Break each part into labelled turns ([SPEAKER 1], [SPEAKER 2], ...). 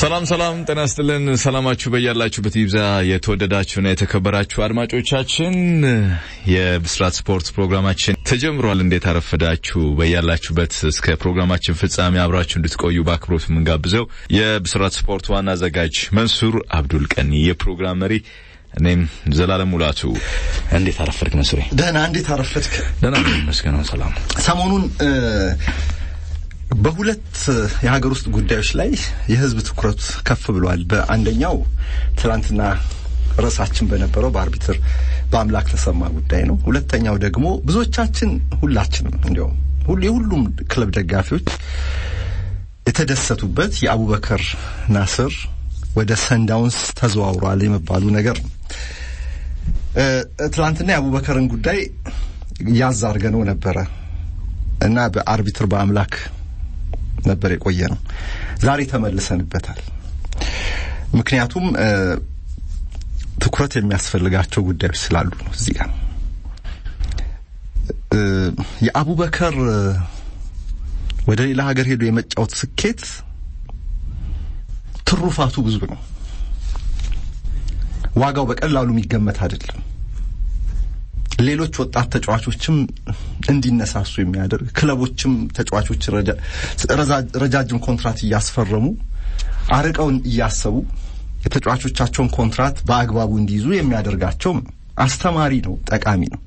[SPEAKER 1] ሰላም ሰላም፣ ጤና ይስጥልን። ሰላማችሁ በያላችሁበት ይብዛ። የተወደዳችሁና የተከበራችሁ አድማጮቻችን የብስራት ስፖርት ፕሮግራማችን ተጀምሯል። እንዴት አረፈዳችሁ? በያላችሁበት እስከ ፕሮግራማችን ፍጻሜ አብራችሁ እንድትቆዩ በአክብሮት የምንጋብዘው የብስራት ስፖርት ዋና አዘጋጅ መንሱር አብዱል ቀኒ፣ የፕሮግራም መሪ እኔም ዘላለም ሙላቱ። እንዴት አረፈድክ መንሱሬ?
[SPEAKER 2] ደህና። እንዴት አረፈድክ?
[SPEAKER 1] ደህና ይመስገነው። ሰላም
[SPEAKER 2] ሰሞኑን በሁለት የሀገር ውስጥ ጉዳዮች ላይ የህዝብ ትኩረት ከፍ ብሏል። በአንደኛው ትናንትና ርዕሳችን በነበረው በአርቢትር በአምላክ ተሰማ ጉዳይ ነው። ሁለተኛው ደግሞ ብዙዎቻችን ሁላችንም እንዲያውም ሁሉ የሁሉም ክለብ ደጋፊዎች የተደሰቱበት የአቡበከር ናስር ወደ ሰንዳውንስ ተዘዋውሯል የመባሉ ነገር ነው። ትናንትና የአቡበከርን ጉዳይ ያዝ አድርገነው ነበረ እና በአርቢትር በአምላክ ነበር የቆየ ነው። ዛሬ ተመልሰንበታል። ምክንያቱም ትኩረት የሚያስፈልጋቸው ጉዳዮች ስላሉ ነው። እዚህ ጋር የአቡበከር ወደ ሌላ ሀገር ሄዶ የመጫወት ስኬት ትሩፋቱ ብዙ ነው። ዋጋው በቀላሉ የሚገመት አይደለም። ሌሎች ወጣት ተጫዋቾችም እንዲነሳሱ የሚያደርግ ክለቦችም ተጫዋቾች ረጃጅም ኮንትራት እያስፈረሙ አርቀው እያሰቡ የተጫዋቾቻቸውን ኮንትራት በአግባቡ እንዲይዙ የሚያደርጋቸው አስተማሪ ነው፣ ጠቃሚ ነው።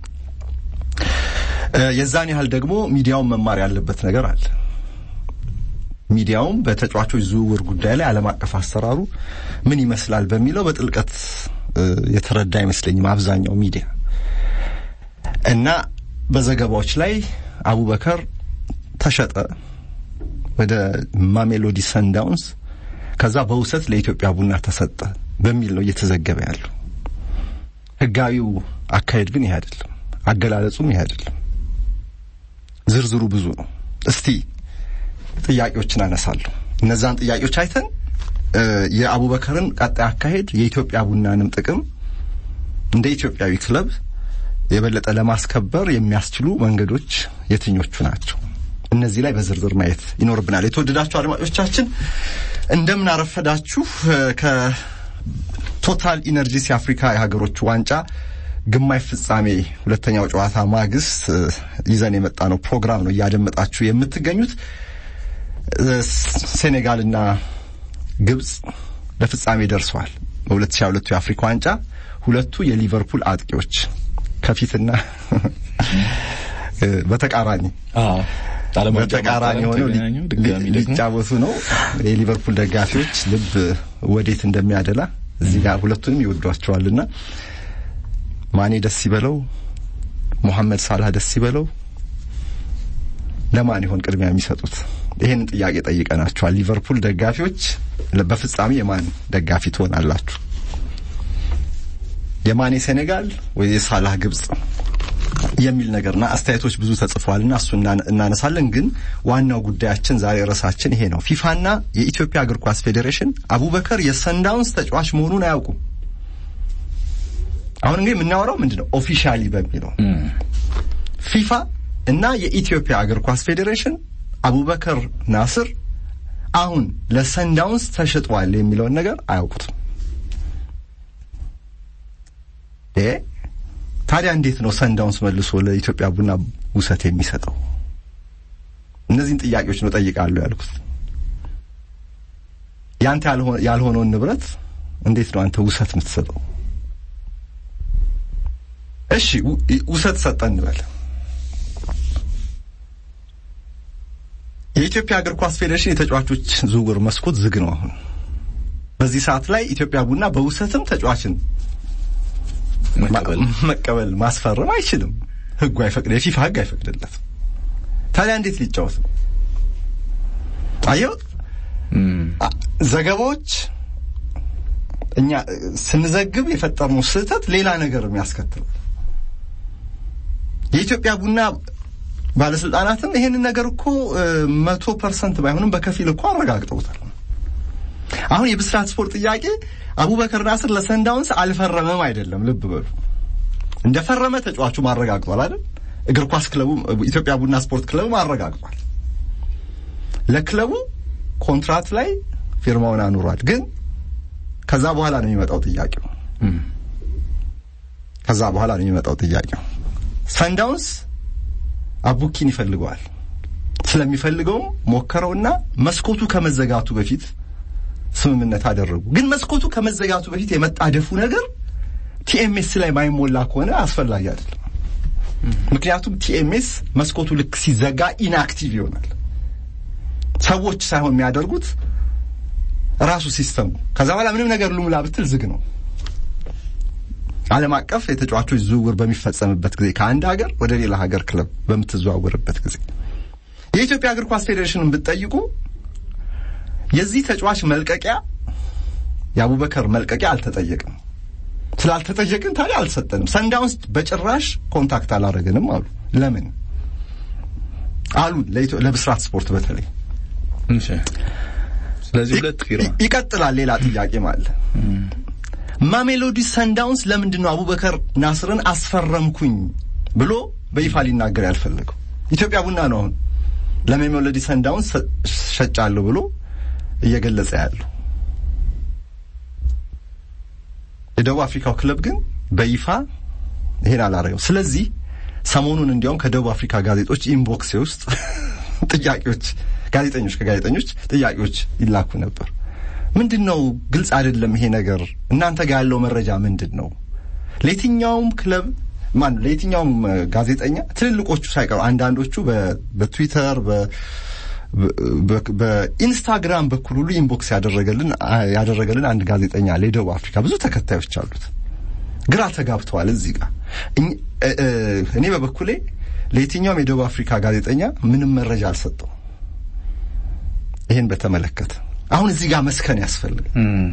[SPEAKER 2] የዛን ያህል ደግሞ ሚዲያውን መማር ያለበት ነገር አለ። ሚዲያውም በተጫዋቾች ዝውውር ጉዳይ ላይ ዓለም አቀፍ አሰራሩ ምን ይመስላል በሚለው በጥልቀት የተረዳ አይመስለኝም አብዛኛው ሚዲያ እና በዘገባዎች ላይ አቡበከር ተሸጠ ወደ ማሜሎዲ ሰንዳውንስ ከዛ በውሰት ለኢትዮጵያ ቡና ተሰጠ በሚል ነው እየተዘገበ ያለው። ህጋዊው አካሄድ ግን ይሄ አይደለም፣ አገላለጹም ይሄ አይደለም። ዝርዝሩ ብዙ ነው። እስቲ ጥያቄዎችን አነሳለሁ። እነዛን ጥያቄዎች አይተን የአቡበከርን ቀጣይ አካሄድ የኢትዮጵያ ቡናንም ጥቅም እንደ ኢትዮጵያዊ ክለብ የበለጠ ለማስከበር የሚያስችሉ መንገዶች የትኞቹ ናቸው? እነዚህ ላይ በዝርዝር ማየት ይኖርብናል። የተወደዳችሁ አድማጮቻችን እንደምን አረፈዳችሁ። ከቶታል ኢነርጂስ የአፍሪካ የሀገሮች ዋንጫ ግማሽ ፍጻሜ ሁለተኛው ጨዋታ ማግስት ይዘን የመጣ ነው ፕሮግራም ነው እያደመጣችሁ የምትገኙት። ሴኔጋልና ግብጽ ለፍጻሜ ደርሰዋል። በ2022 የአፍሪካ ዋንጫ ሁለቱ የሊቨርፑል አጥቂዎች ከፊትና በተቃራኒ በተቃራኒ ሆነው ሊጫወቱ ነው። የሊቨርፑል ደጋፊዎች ልብ ወዴት እንደሚያደላ እዚህ ጋር ሁለቱንም ይወዷቸዋልና ማኔ ደስ ይበለው፣ ሞሐመድ ሳላህ ደስ ይበለው። ለማን ይሆን ቅድሚያ የሚሰጡት? ይህንን ጥያቄ ጠይቀናቸዋል። ሊቨርፑል ደጋፊዎች በፍጻሜ የማን ደጋፊ ትሆናላችሁ? የማኔ ሴኔጋል ወይ የሳላህ ግብጽ የሚል ነገርና አስተያየቶች ብዙ ተጽፈዋልና እሱ እናነሳለን። ግን ዋናው ጉዳያችን ዛሬ ርዕሳችን ይሄ ነው። ፊፋና የኢትዮጵያ እግር ኳስ ፌዴሬሽን አቡበከር የሰንዳውንስ ተጫዋች መሆኑን አያውቁም። አሁን እንግዲህ የምናወራው ምንድን ነው? ኦፊሻሊ በሚለው ፊፋ እና የኢትዮጵያ እግር ኳስ ፌዴሬሽን አቡበከር ናስር አሁን ለሰንዳውንስ ተሸጧል የሚለውን ነገር አያውቁትም። ታዲያ እንዴት ነው ሰንዳውንስ መልሶ ለኢትዮጵያ ቡና ውሰት የሚሰጠው? እነዚህን ጥያቄዎች ነው ጠይቃለሁ ያልኩት። ያንተ ያልሆነውን ንብረት እንዴት ነው አንተ ውሰት የምትሰጠው? እሺ ውሰት ሰጠ እንበል። የኢትዮጵያ እግር ኳስ ፌዴሬሽን የተጫዋቾች ዝውውር መስኮት ዝግ ነው። አሁን በዚህ ሰዓት ላይ ኢትዮጵያ ቡና በውሰትም ተጫዋችን መቀበል ማስፈረም አይችልም። ህጉ አይፈቅድ፣ የፊፋ ህግ አይፈቅድለትም። ታዲያ እንዴት ሊጫወት ነው? አየው ዘገባዎች እኛ ስንዘግብ የፈጠርነው ስህተት ሌላ ነገር የሚያስከትል የኢትዮጵያ ቡና ባለስልጣናትም ይሄንን ነገር እኮ መቶ ፐርሰንት ባይሆንም በከፊል እኮ አረጋግጠውታል። አሁን የብስራት ስፖርት ጥያቄ አቡበከር ናስር ለሰንዳውንስ አልፈረመም አይደለም። ልብ በሉ እንደፈረመ ተጫዋቹ ማረጋግጧል አይደል? እግር ኳስ ክለቡ ኢትዮጵያ ቡና ስፖርት ክለቡ አረጋግጧል። ለክለቡ ኮንትራት ላይ ፊርማውን አኑሯል። ግን ከዛ በኋላ ነው የሚመጣው ጥያቄው። ከዛ በኋላ ነው የሚመጣው ጥያቄው። ሳንዳውንስ አቡኪን ይፈልገዋል። ስለሚፈልገውም ሞከረውና መስኮቱ ከመዘጋቱ በፊት ስምምነት አደረጉ። ግን መስኮቱ ከመዘጋቱ በፊት የመጣደፉ ነገር ቲኤምኤስ ላይ ማይሞላ ከሆነ አስፈላጊ አይደለም። ምክንያቱም ቲኤምኤስ መስኮቱ ልክ ሲዘጋ ኢንአክቲቭ ይሆናል። ሰዎች ሳይሆን የሚያደርጉት ራሱ ሲስተሙ። ከዛ በኋላ ምንም ነገር ልሙላ ብትል ዝግ ነው። ዓለም አቀፍ የተጫዋቾች ዝውውር በሚፈጸምበት ጊዜ ከአንድ ሀገር ወደ ሌላ ሀገር ክለብ በምትዘዋወርበት ጊዜ የኢትዮጵያ እግር ኳስ ፌዴሬሽንን ብትጠይቁ የዚህ ተጫዋች መልቀቂያ የአቡበከር መልቀቂያ አልተጠየቅም። ስላልተጠየቅን ታዲያ አልሰጠንም። ሰንዳውንስ በጭራሽ ኮንታክት አላደረግንም አሉ። ለምን አሉ? ለብስራት ስፖርት በተለይ
[SPEAKER 1] ስለዚህ ሁለት ፊርማ
[SPEAKER 2] ይቀጥላል። ሌላ ጥያቄ ማለት ማሜሎዲ ሰንዳውንስ ለምንድን ነው አቡበከር ናስርን አስፈረምኩኝ ብሎ በይፋ ሊናገር ያልፈለገው? ኢትዮጵያ ቡና ነው አሁን ለሜሎዲ ሰንዳውንስ ሸጫለሁ ብሎ እየገለጸ ያለው። የደቡብ አፍሪካው ክለብ ግን በይፋ ይሄን አላረገው። ስለዚህ ሰሞኑን እንዲያውም ከደቡብ አፍሪካ ጋዜጦች ኢንቦክሴ ውስጥ ጥያቄዎች ጋዜጠኞች ከጋዜጠኞች ጥያቄዎች ይላኩ ነበር። ምንድን ነው ግልጽ አይደለም ይሄ ነገር፣ እናንተ ጋር ያለው መረጃ ምንድን ነው? ለየትኛውም ክለብ ማን ለየትኛውም ጋዜጠኛ ትልልቆቹ ሳይቀሩ አንዳንዶቹ በትዊተር በኢንስታግራም በኩል ሁሉ ኢንቦክስ ያደረገልን ያደረገልን አንድ ጋዜጠኛ አለ። የደቡብ አፍሪካ ብዙ ተከታዮች አሉት። ግራ ተጋብተዋል። እዚህ ጋር እኔ በበኩሌ ለየትኛውም የደቡብ አፍሪካ ጋዜጠኛ ምንም መረጃ አልሰጠው ይህን በተመለከተ አሁን እዚህ ጋር መስከን ያስፈልግ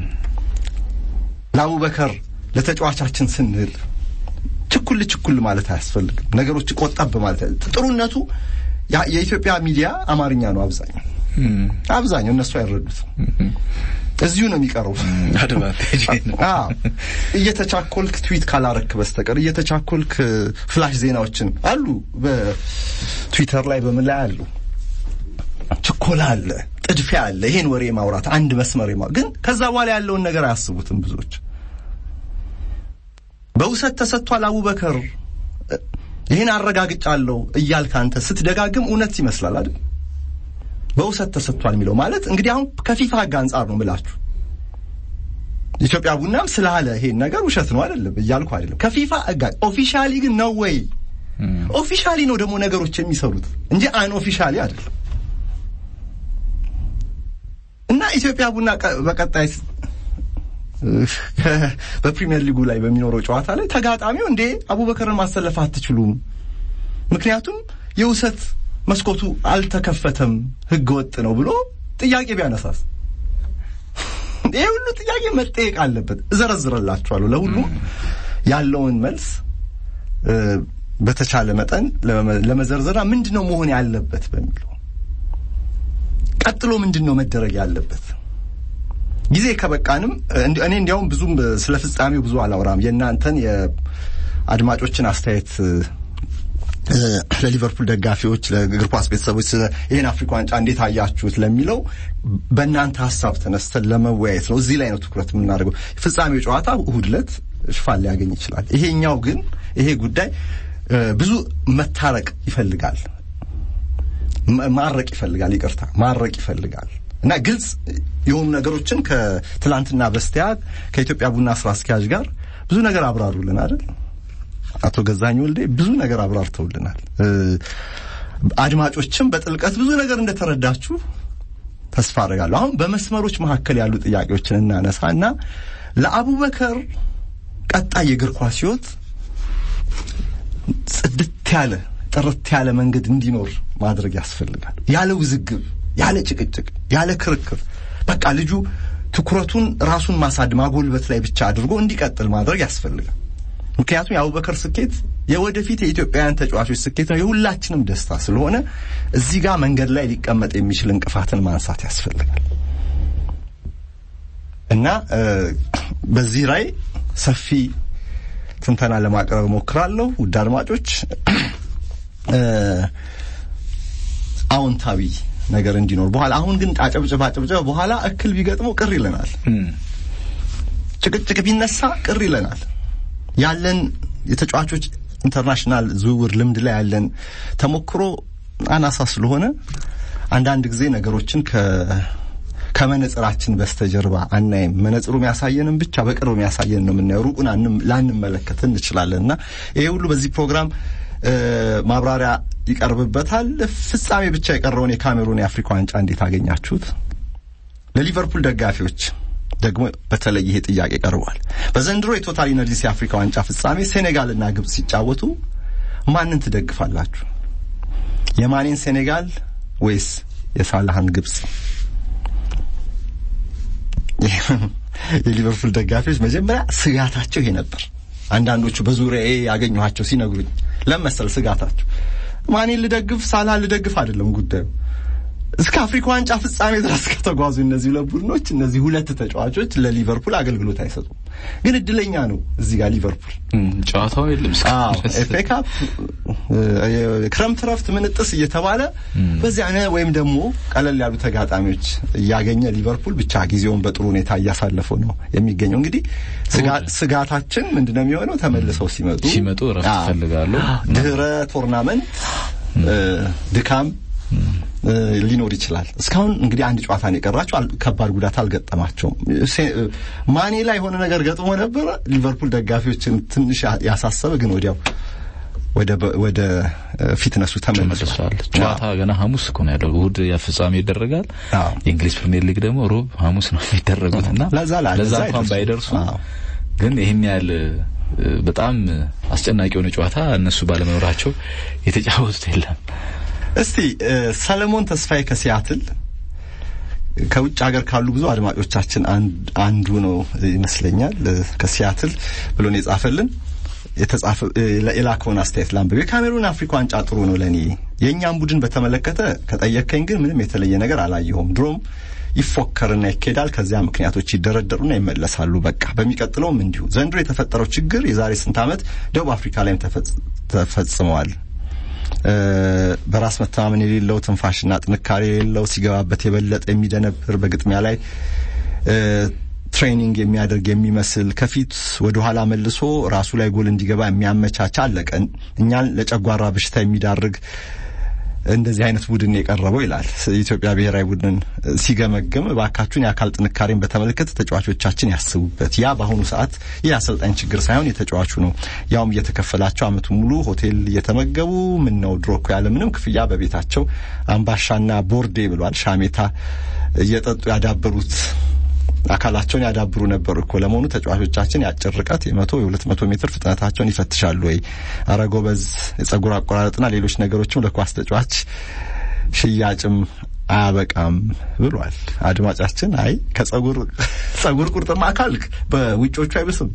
[SPEAKER 2] ለአቡበከር ለተጫዋቻችን ስንል ችኩል ችኩል ማለት አያስፈልግም። ነገሮች ቆጠብ ማለት ጥሩነቱ የኢትዮጵያ ሚዲያ አማርኛ ነው። አብዛኛው አብዛኛው እነሱ አይረዱትም። እዚሁ ነው የሚቀረው። እየተቻኮልክ ትዊት ካላረክ በስተቀር እየተቻኮልክ ፍላሽ ዜናዎችን አሉ፣ በትዊተር ላይ በምን ላይ አሉ። ችኮላ አለ፣ ጥድፊያ አለ። ይሄን ወሬ ማውራት አንድ መስመር ማ ግን ከዛ በኋላ ያለውን ነገር አያስቡትም ብዙዎች። በውሰት ተሰጥቷል አቡበከር ይህን አረጋግጫለሁ እያልክ አንተ ስትደጋግም እውነት ይመስላል አይደል? በውሰት ተሰጥቷል የሚለው ማለት እንግዲህ አሁን ከፊፋ ሕግ አንጻር ነው ምላችሁ። ኢትዮጵያ ቡናም ስላለ ይሄን ነገር ውሸት ነው አይደለም እያልኩ አይደለም። ከፊፋ ሕግ ኦፊሻሊ ግን ነው ወይ? ኦፊሻሊ ነው ደግሞ ነገሮች የሚሰሩት እንጂ አን ኦፊሻሊ አይደለም። እና ኢትዮጵያ ቡና በቀጣይ በፕሪሚየር ሊጉ ላይ በሚኖረው ጨዋታ ላይ ተጋጣሚው እንዴ አቡበከርን ማሰለፍ አትችሉም፣ ምክንያቱም የውሰት መስኮቱ አልተከፈተም፣ ህገ ወጥ ነው ብሎ ጥያቄ ቢያነሳስ? ይህ ሁሉ ጥያቄ መጠየቅ አለበት። እዘረዝረላችኋለሁ ለሁሉም ያለውን መልስ በተቻለ መጠን ለመዘርዘራ ምንድን ነው መሆን ያለበት በሚለው ቀጥሎ ምንድን ነው መደረግ ያለበት ጊዜ ከበቃንም እኔ እንዲያውም ብዙም ስለ ፍጻሜው ብዙ አላወራም። የእናንተን የአድማጮችን አስተያየት ለሊቨርፑል ደጋፊዎች፣ ለእግር ኳስ ቤተሰቦች ስለ ይህን አፍሪካ ዋንጫ እንዴት አያችሁት ለሚለው በእናንተ ሀሳብ ተነስተን ለመወያየት ነው። እዚህ ላይ ነው ትኩረት የምናደርገው። ፍጻሜው ጨዋታ እሁድ ዕለት ሽፋን ሊያገኝ ይችላል። ይሄኛው ግን ይሄ ጉዳይ ብዙ መታረቅ ይፈልጋል፣ ማረቅ ይፈልጋል፣ ይቅርታ ማረቅ ይፈልጋል እና ግልጽ የሆኑ ነገሮችን ከትላንትና በስቲያ ከኢትዮጵያ ቡና ስራ አስኪያጅ ጋር ብዙ ነገር አብራሩልን አይደል? አቶ ገዛኝ ወልዴ ብዙ ነገር አብራርተውልናል። አድማጮችም በጥልቀት ብዙ ነገር እንደተረዳችሁ ተስፋ አደርጋለሁ። አሁን በመስመሮች መካከል ያሉ ጥያቄዎችን እናነሳ እና ለአቡበከር ቀጣይ የእግር ኳስ ሕይወት ጽድት ያለ ጥርት ያለ መንገድ እንዲኖር ማድረግ ያስፈልጋል። ያለ ውዝግብ፣ ያለ ጭቅጭቅ፣ ያለ ክርክር በቃ ልጁ ትኩረቱን ራሱን ማሳድ ማጎልበት ላይ ብቻ አድርጎ እንዲቀጥል ማድረግ ያስፈልጋል። ምክንያቱም የአቡበከር ስኬት የወደፊት የኢትዮጵያውያን ተጫዋቾች ስኬት ነው፣ የሁላችንም ደስታ ስለሆነ እዚህ ጋር መንገድ ላይ ሊቀመጥ የሚችል እንቅፋትን ማንሳት ያስፈልጋል እና በዚህ ላይ ሰፊ ትንተና ለማቅረብ እሞክራለሁ። ውድ አድማጮች አዎንታዊ ነገር እንዲኖር በኋላ አሁን ግን አጨብጭባ አጨብጭባ በኋላ እክል ቢገጥመው ቅር ይለናል። ጭቅጭቅ ቢነሳ ቅር ይለናል። ያለን የተጫዋቾች ኢንተርናሽናል ዝውውር ልምድ ላይ ያለን ተሞክሮ አናሳ ስለሆነ አንዳንድ ጊዜ ነገሮችን ከ ከመነጽራችን በስተጀርባ አናይም። መነጽሩ የሚያሳየንም ብቻ በቅርብ የሚያሳየን ነው የምናየው። ሩቁን ላንመለከት እንችላለን እና ይሄ ሁሉ በዚህ ፕሮግራም ማብራሪያ ይቀርብበታል። ፍጻሜ ብቻ የቀረውን የካሜሩን የአፍሪካ ዋንጫ እንዴት አገኛችሁት? ለሊቨርፑል ደጋፊዎች ደግሞ በተለይ ይሄ ጥያቄ ቀርቧል። በዘንድሮ የቶታል ኢነርጂስ የአፍሪካ ዋንጫ ፍጻሜ ሴኔጋልና ግብጽ ሲጫወቱ ማንን ትደግፋላችሁ? የማኔን ሴኔጋል ወይስ የሳላህን ግብጽ? የሊቨርፑል ደጋፊዎች መጀመሪያ ስጋታቸው ይሄ ነበር። አንዳንዶቹ በዙሪያዬ ያገኘኋቸው ሲነግሩኝ ለመሰል ስጋታቸው ማኔን ልደግፍ ሳላህን ልደግፍ አይደለም ጉዳዩ እስከ አፍሪካ ዋንጫ ፍጻሜ ድረስ ከተጓዙ እነዚህ ሁለት ቡድኖች እነዚህ ሁለት ተጫዋቾች ለሊቨርፑል አገልግሎት አይሰጡም። ግን እድለኛ ነው እዚህ ጋር ሊቨርፑል
[SPEAKER 1] ጨዋታው የለም
[SPEAKER 2] ኤፍ ኤ ካፕ ክረምት ረፍት ምንጥስ እየተባለ በዚያ ወይም ደግሞ ቀለል ያሉ ተጋጣሚዎች እያገኘ ሊቨርፑል ብቻ ጊዜውን በጥሩ ሁኔታ እያሳለፈው ነው የሚገኘው። እንግዲህ ስጋታችን ምንድነው የሚሆነው? ተመልሰው ሲመጡ
[SPEAKER 1] ሲመጡ ረፍት ይፈልጋሉ።
[SPEAKER 2] ድህረ ቶርናመንት ድካም ሊኖር ይችላል። እስካሁን እንግዲህ አንድ ጨዋታ ነው የቀራቸው። ከባድ ጉዳት አልገጠማቸውም። ማኔ ላይ የሆነ ነገር ገጥሞ ነበረ ሊቨርፑል ደጋፊዎችን ትንሽ ያሳሰበ፣ ግን ወዲያው ወደ ወደ ፊትነሱ ተመልሷል።
[SPEAKER 1] ጨዋታ ገና ሐሙስ እኮ ነው ያለው። እሑድ ፍጻሜ ይደረጋል። የእንግሊዝ ፕሪሚየር ሊግ ደግሞ ሮብ፣ ሐሙስ ነው የሚደረጉት እና
[SPEAKER 2] ለዛ
[SPEAKER 1] ለዛ እንኳን ባይደርሱ ግን ይህን ያህል በጣም አስጨናቂ የሆነ ጨዋታ እነሱ ባለመኖራቸው የተጫወቱት የለም።
[SPEAKER 2] እስቲ ሰለሞን ተስፋዬ ከሲያትል ከውጭ ሀገር ካሉ ብዙ አድማጮቻችን አንዱ ነው ይመስለኛል። ከሲያትል ብሎን የጻፈልን የተጻፈ የላከውን አስተያየት ላንብብ። የካሜሩን አፍሪካ ዋንጫ ጥሩ ነው ለኔ። የእኛም ቡድን በተመለከተ ከጠየከኝ ግን ምንም የተለየ ነገር አላየሁም። ድሮም ይፎከርና ይኬዳል። ከዚያ ምክንያቶች ይደረደሩና ይመለሳሉ። በቃ በሚቀጥለውም እንዲሁ። ዘንድሮ የተፈጠረው ችግር የዛሬ ስንት ዓመት ደቡብ አፍሪካ ላይም ተፈጽመዋል። በራስ መተማመን የሌለው ትንፋሽና ጥንካሬ የሌለው ሲገባበት የበለጠ የሚደነብር በግጥሚያ ላይ ትሬኒንግ የሚያደርግ የሚመስል ከፊት ወደ ኋላ መልሶ ራሱ ላይ ጎል እንዲገባ የሚያመቻች አለቀን እኛን ለጨጓራ በሽታ የሚዳርግ እንደዚህ አይነት ቡድን የቀረበው ይላል። የኢትዮጵያ ብሔራዊ ቡድን ሲገመግም እባካችሁን የአካል ጥንካሬን በተመለከተ ተጫዋቾቻችን ያስቡበት። ያ በአሁኑ ሰዓት ይህ አሰልጣኝ ችግር ሳይሆን የተጫዋቹ ነው። ያውም እየተከፈላቸው አመቱ ሙሉ ሆቴል እየተመገቡ ምን ነው ድሮ እኮ ያለ ምንም ክፍያ በቤታቸው አምባሻና ቦርዴ ብሏል ሻሜታ እየጠጡ ያዳበሩት አካላቸውን ያዳብሩ ነበር እኮ። ለመሆኑ ተጫዋቾቻችን የአጭር ርቀት የመቶ የሁለት መቶ ሜትር ፍጥነታቸውን ይፈትሻሉ ወይ? አረ ጎበዝ፣ የጸጉር አቆራረጥና ሌሎች ነገሮችም ለኳስ ተጫዋች ሽያጭም አያበቃም ብሏል አድማጫችን። አይ ከጸጉር ጸጉር ቁርጥማ አካል በውጮቹ አይብስም።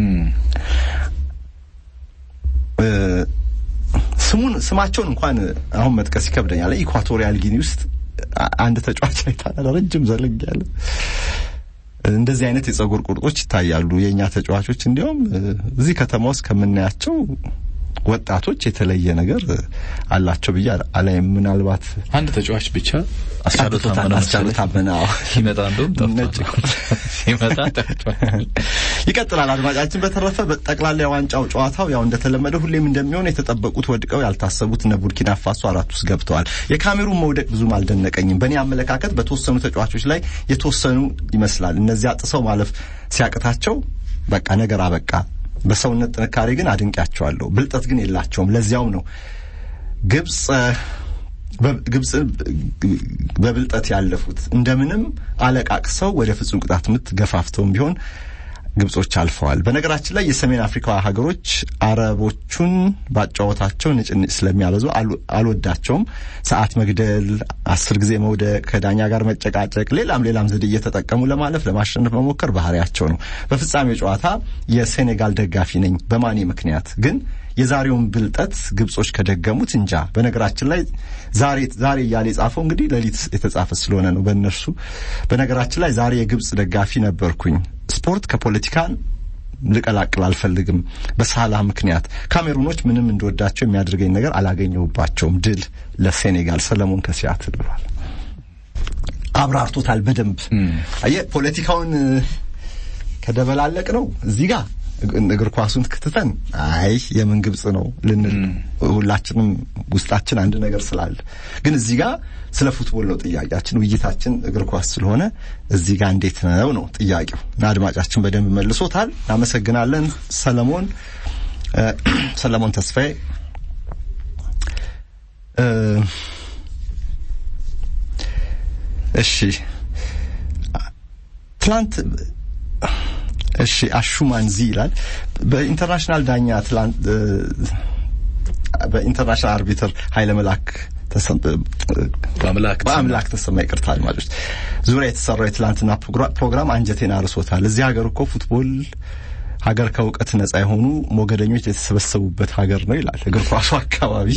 [SPEAKER 2] ስሙን ስማቸውን እንኳን አሁን መጥቀስ ይከብደኛል። ኢኳቶሪያል ጊኒ ውስጥ አንድ ተጫዋች አይታናል፣ ረጅም ዘለግ ያለ እንደዚህ አይነት የጸጉር ቁርጦች ይታያሉ። የእኛ ተጫዋቾች እንዲያውም እዚህ ከተማ ውስጥ ከምናያቸው ወጣቶች የተለየ ነገር አላቸው ብዬ አላይም። ምናልባት
[SPEAKER 1] አንድ ተጫዋች ብቻ አስቻሉ
[SPEAKER 2] ታመነ
[SPEAKER 1] ሲመጣ እንደውም ሲመጣ
[SPEAKER 2] ይቀጥላል። አድማጫችን በተረፈ በጠቅላላ የዋንጫው ጨዋታው ያው እንደተለመደ ሁሌም እንደሚሆን የተጠበቁት ወድቀው ያልታሰቡት እነ ቡርኪና ፋሶ አራት ውስጥ ገብተዋል። የካሜሩን መውደቅ ብዙም አልደነቀኝም። በእኔ አመለካከት በተወሰኑ ተጫዋቾች ላይ የተወሰኑ ይመስላል። እነዚያ ጥሰው ማለፍ ሲያቅታቸው በቃ ነገር አበቃ። በሰውነት ጥንካሬ ግን አድንቂያቸዋለሁ። ብልጠት ግን የላቸውም። ለዚያውም ነው ግብጽ ግብጽ በብልጠት ያለፉት እንደምንም አለቃቅሰው ወደ ፍጹም ቅጣት ምት ገፋፍተውም ቢሆን ግብጾች አልፈዋል። በነገራችን ላይ የሰሜን አፍሪካ ሀገሮች አረቦቹን ባጫወታቸው ንጭንጭ ስለሚያበዙ አልወዳቸውም። ሰዓት መግደል፣ አስር ጊዜ መውደቅ፣ ከዳኛ ጋር መጨቃጨቅ፣ ሌላም ሌላም ዘዴ እየተጠቀሙ ለማለፍ ለማሸነፍ መሞከር ባህሪያቸው ነው። በፍጻሜው ጨዋታ የሴኔጋል ደጋፊ ነኝ በማኔ ምክንያት ግን የዛሬውን ብልጠት ግብጾች ከደገሙት እንጃ። በነገራችን ላይ ዛሬ ዛሬ እያለ የጻፈው እንግዲህ ሌሊት የተጻፈ ስለሆነ ነው በእነርሱ። በነገራችን ላይ ዛሬ የግብጽ ደጋፊ ነበርኩኝ። ስፖርት ከፖለቲካን ልቀላቅል አልፈልግም። በሳላህ ምክንያት ካሜሩኖች ምንም እንደወዳቸው የሚያደርገኝ ነገር አላገኘሁባቸውም። ድል ለሴኔጋል። ሰለሞን ከሲያትል ብሏል። አብራርቶታል በደንብ። አየህ ፖለቲካውን ከደበላለቅ ነው እዚህ ጋር እግር ኳሱን ክትተን አይ የምን ግብጽ ነው ልንል ሁላችንም ውስጣችን አንድ ነገር ስላለ፣ ግን እዚህ ጋር ስለ ፉትቦል ነው ጥያቄያችን። ውይይታችን እግር ኳስ ስለሆነ እዚህ ጋር እንዴት ነው ነው ጥያቄው እና አድማጫችን በደንብ መልሶታል። እናመሰግናለን ሰለሞን ሰለሞን ተስፋዬ እሺ ትላንት እሺ አሹማንዚ ይላል በኢንተርናሽናል ዳኛ ትላንት በኢንተርናሽናል አርቢትር ኃይለ መላክ በአምላክ ተሰማ ይቅርታ አድማጮች ዙሪያ የተሰራው የትላንትና ፕሮግራም አንጀቴን አርሶታል። እዚህ ሀገር እኮ ፉትቦል ሀገር ከእውቀት ነጻ የሆኑ ሞገደኞች የተሰበሰቡበት ሀገር ነው ይላል። እግር ኳሱ አካባቢ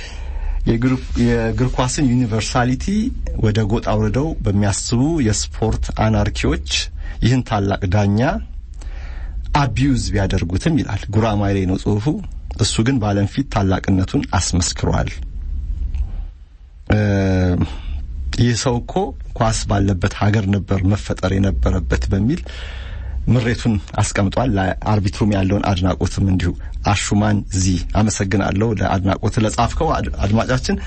[SPEAKER 2] የእግር ኳስን ዩኒቨርሳሊቲ ወደ ጎጥ አውርደው በሚያስቡ የስፖርት አናርኪዎች ይህን ታላቅ ዳኛ አቢዩዝ ቢያደርጉትም ይላል። ጉራማይሌ ነው ጽሁፉ። እሱ ግን በዓለም ፊት ታላቅነቱን አስመስክሯል። ይህ ሰው እኮ ኳስ ባለበት ሀገር ነበር መፈጠር የነበረበት በሚል ምሬቱን አስቀምጧል። ለአርቢትሩም ያለውን አድናቆትም እንዲሁ አሹማን ዚ አመሰግናለሁ ለአድናቆት ለጻፍከው አድማጫችን።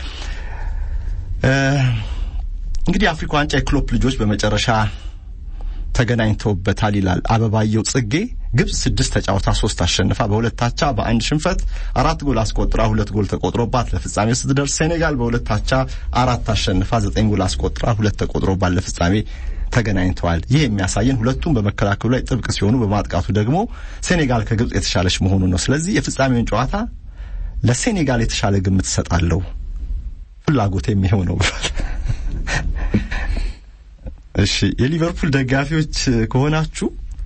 [SPEAKER 2] እንግዲህ የአፍሪካ ዋንጫ የክሎፕ ልጆች በመጨረሻ ተገናኝተውበታል ይላል አበባየው ጽጌ። ግብጽ ስድስት ተጫውታ ሶስት አሸንፋ በሁለት አቻ በአንድ ሽንፈት አራት ጎል አስቆጥራ ሁለት ጎል ተቆጥሮባት ለፍጻሜ ስትደርስ ሴኔጋል በሁለት አቻ አራት አሸንፋ ዘጠኝ ጎል አስቆጥራ ሁለት ተቆጥሮባት ለፍጻሜ ተገናኝተዋል። ይህ የሚያሳየን ሁለቱም በመከላከሉ ላይ ጥብቅ ሲሆኑ፣ በማጥቃቱ ደግሞ ሴኔጋል ከግብጽ የተሻለች መሆኑ ነው። ስለዚህ የፍጻሜውን ጨዋታ ለሴኔጋል የተሻለ ግምት እሰጣለሁ፣ ፍላጎት የሚሆን ነው ብሏል። እሺ የሊቨርፑል ደጋፊዎች ከሆናችሁ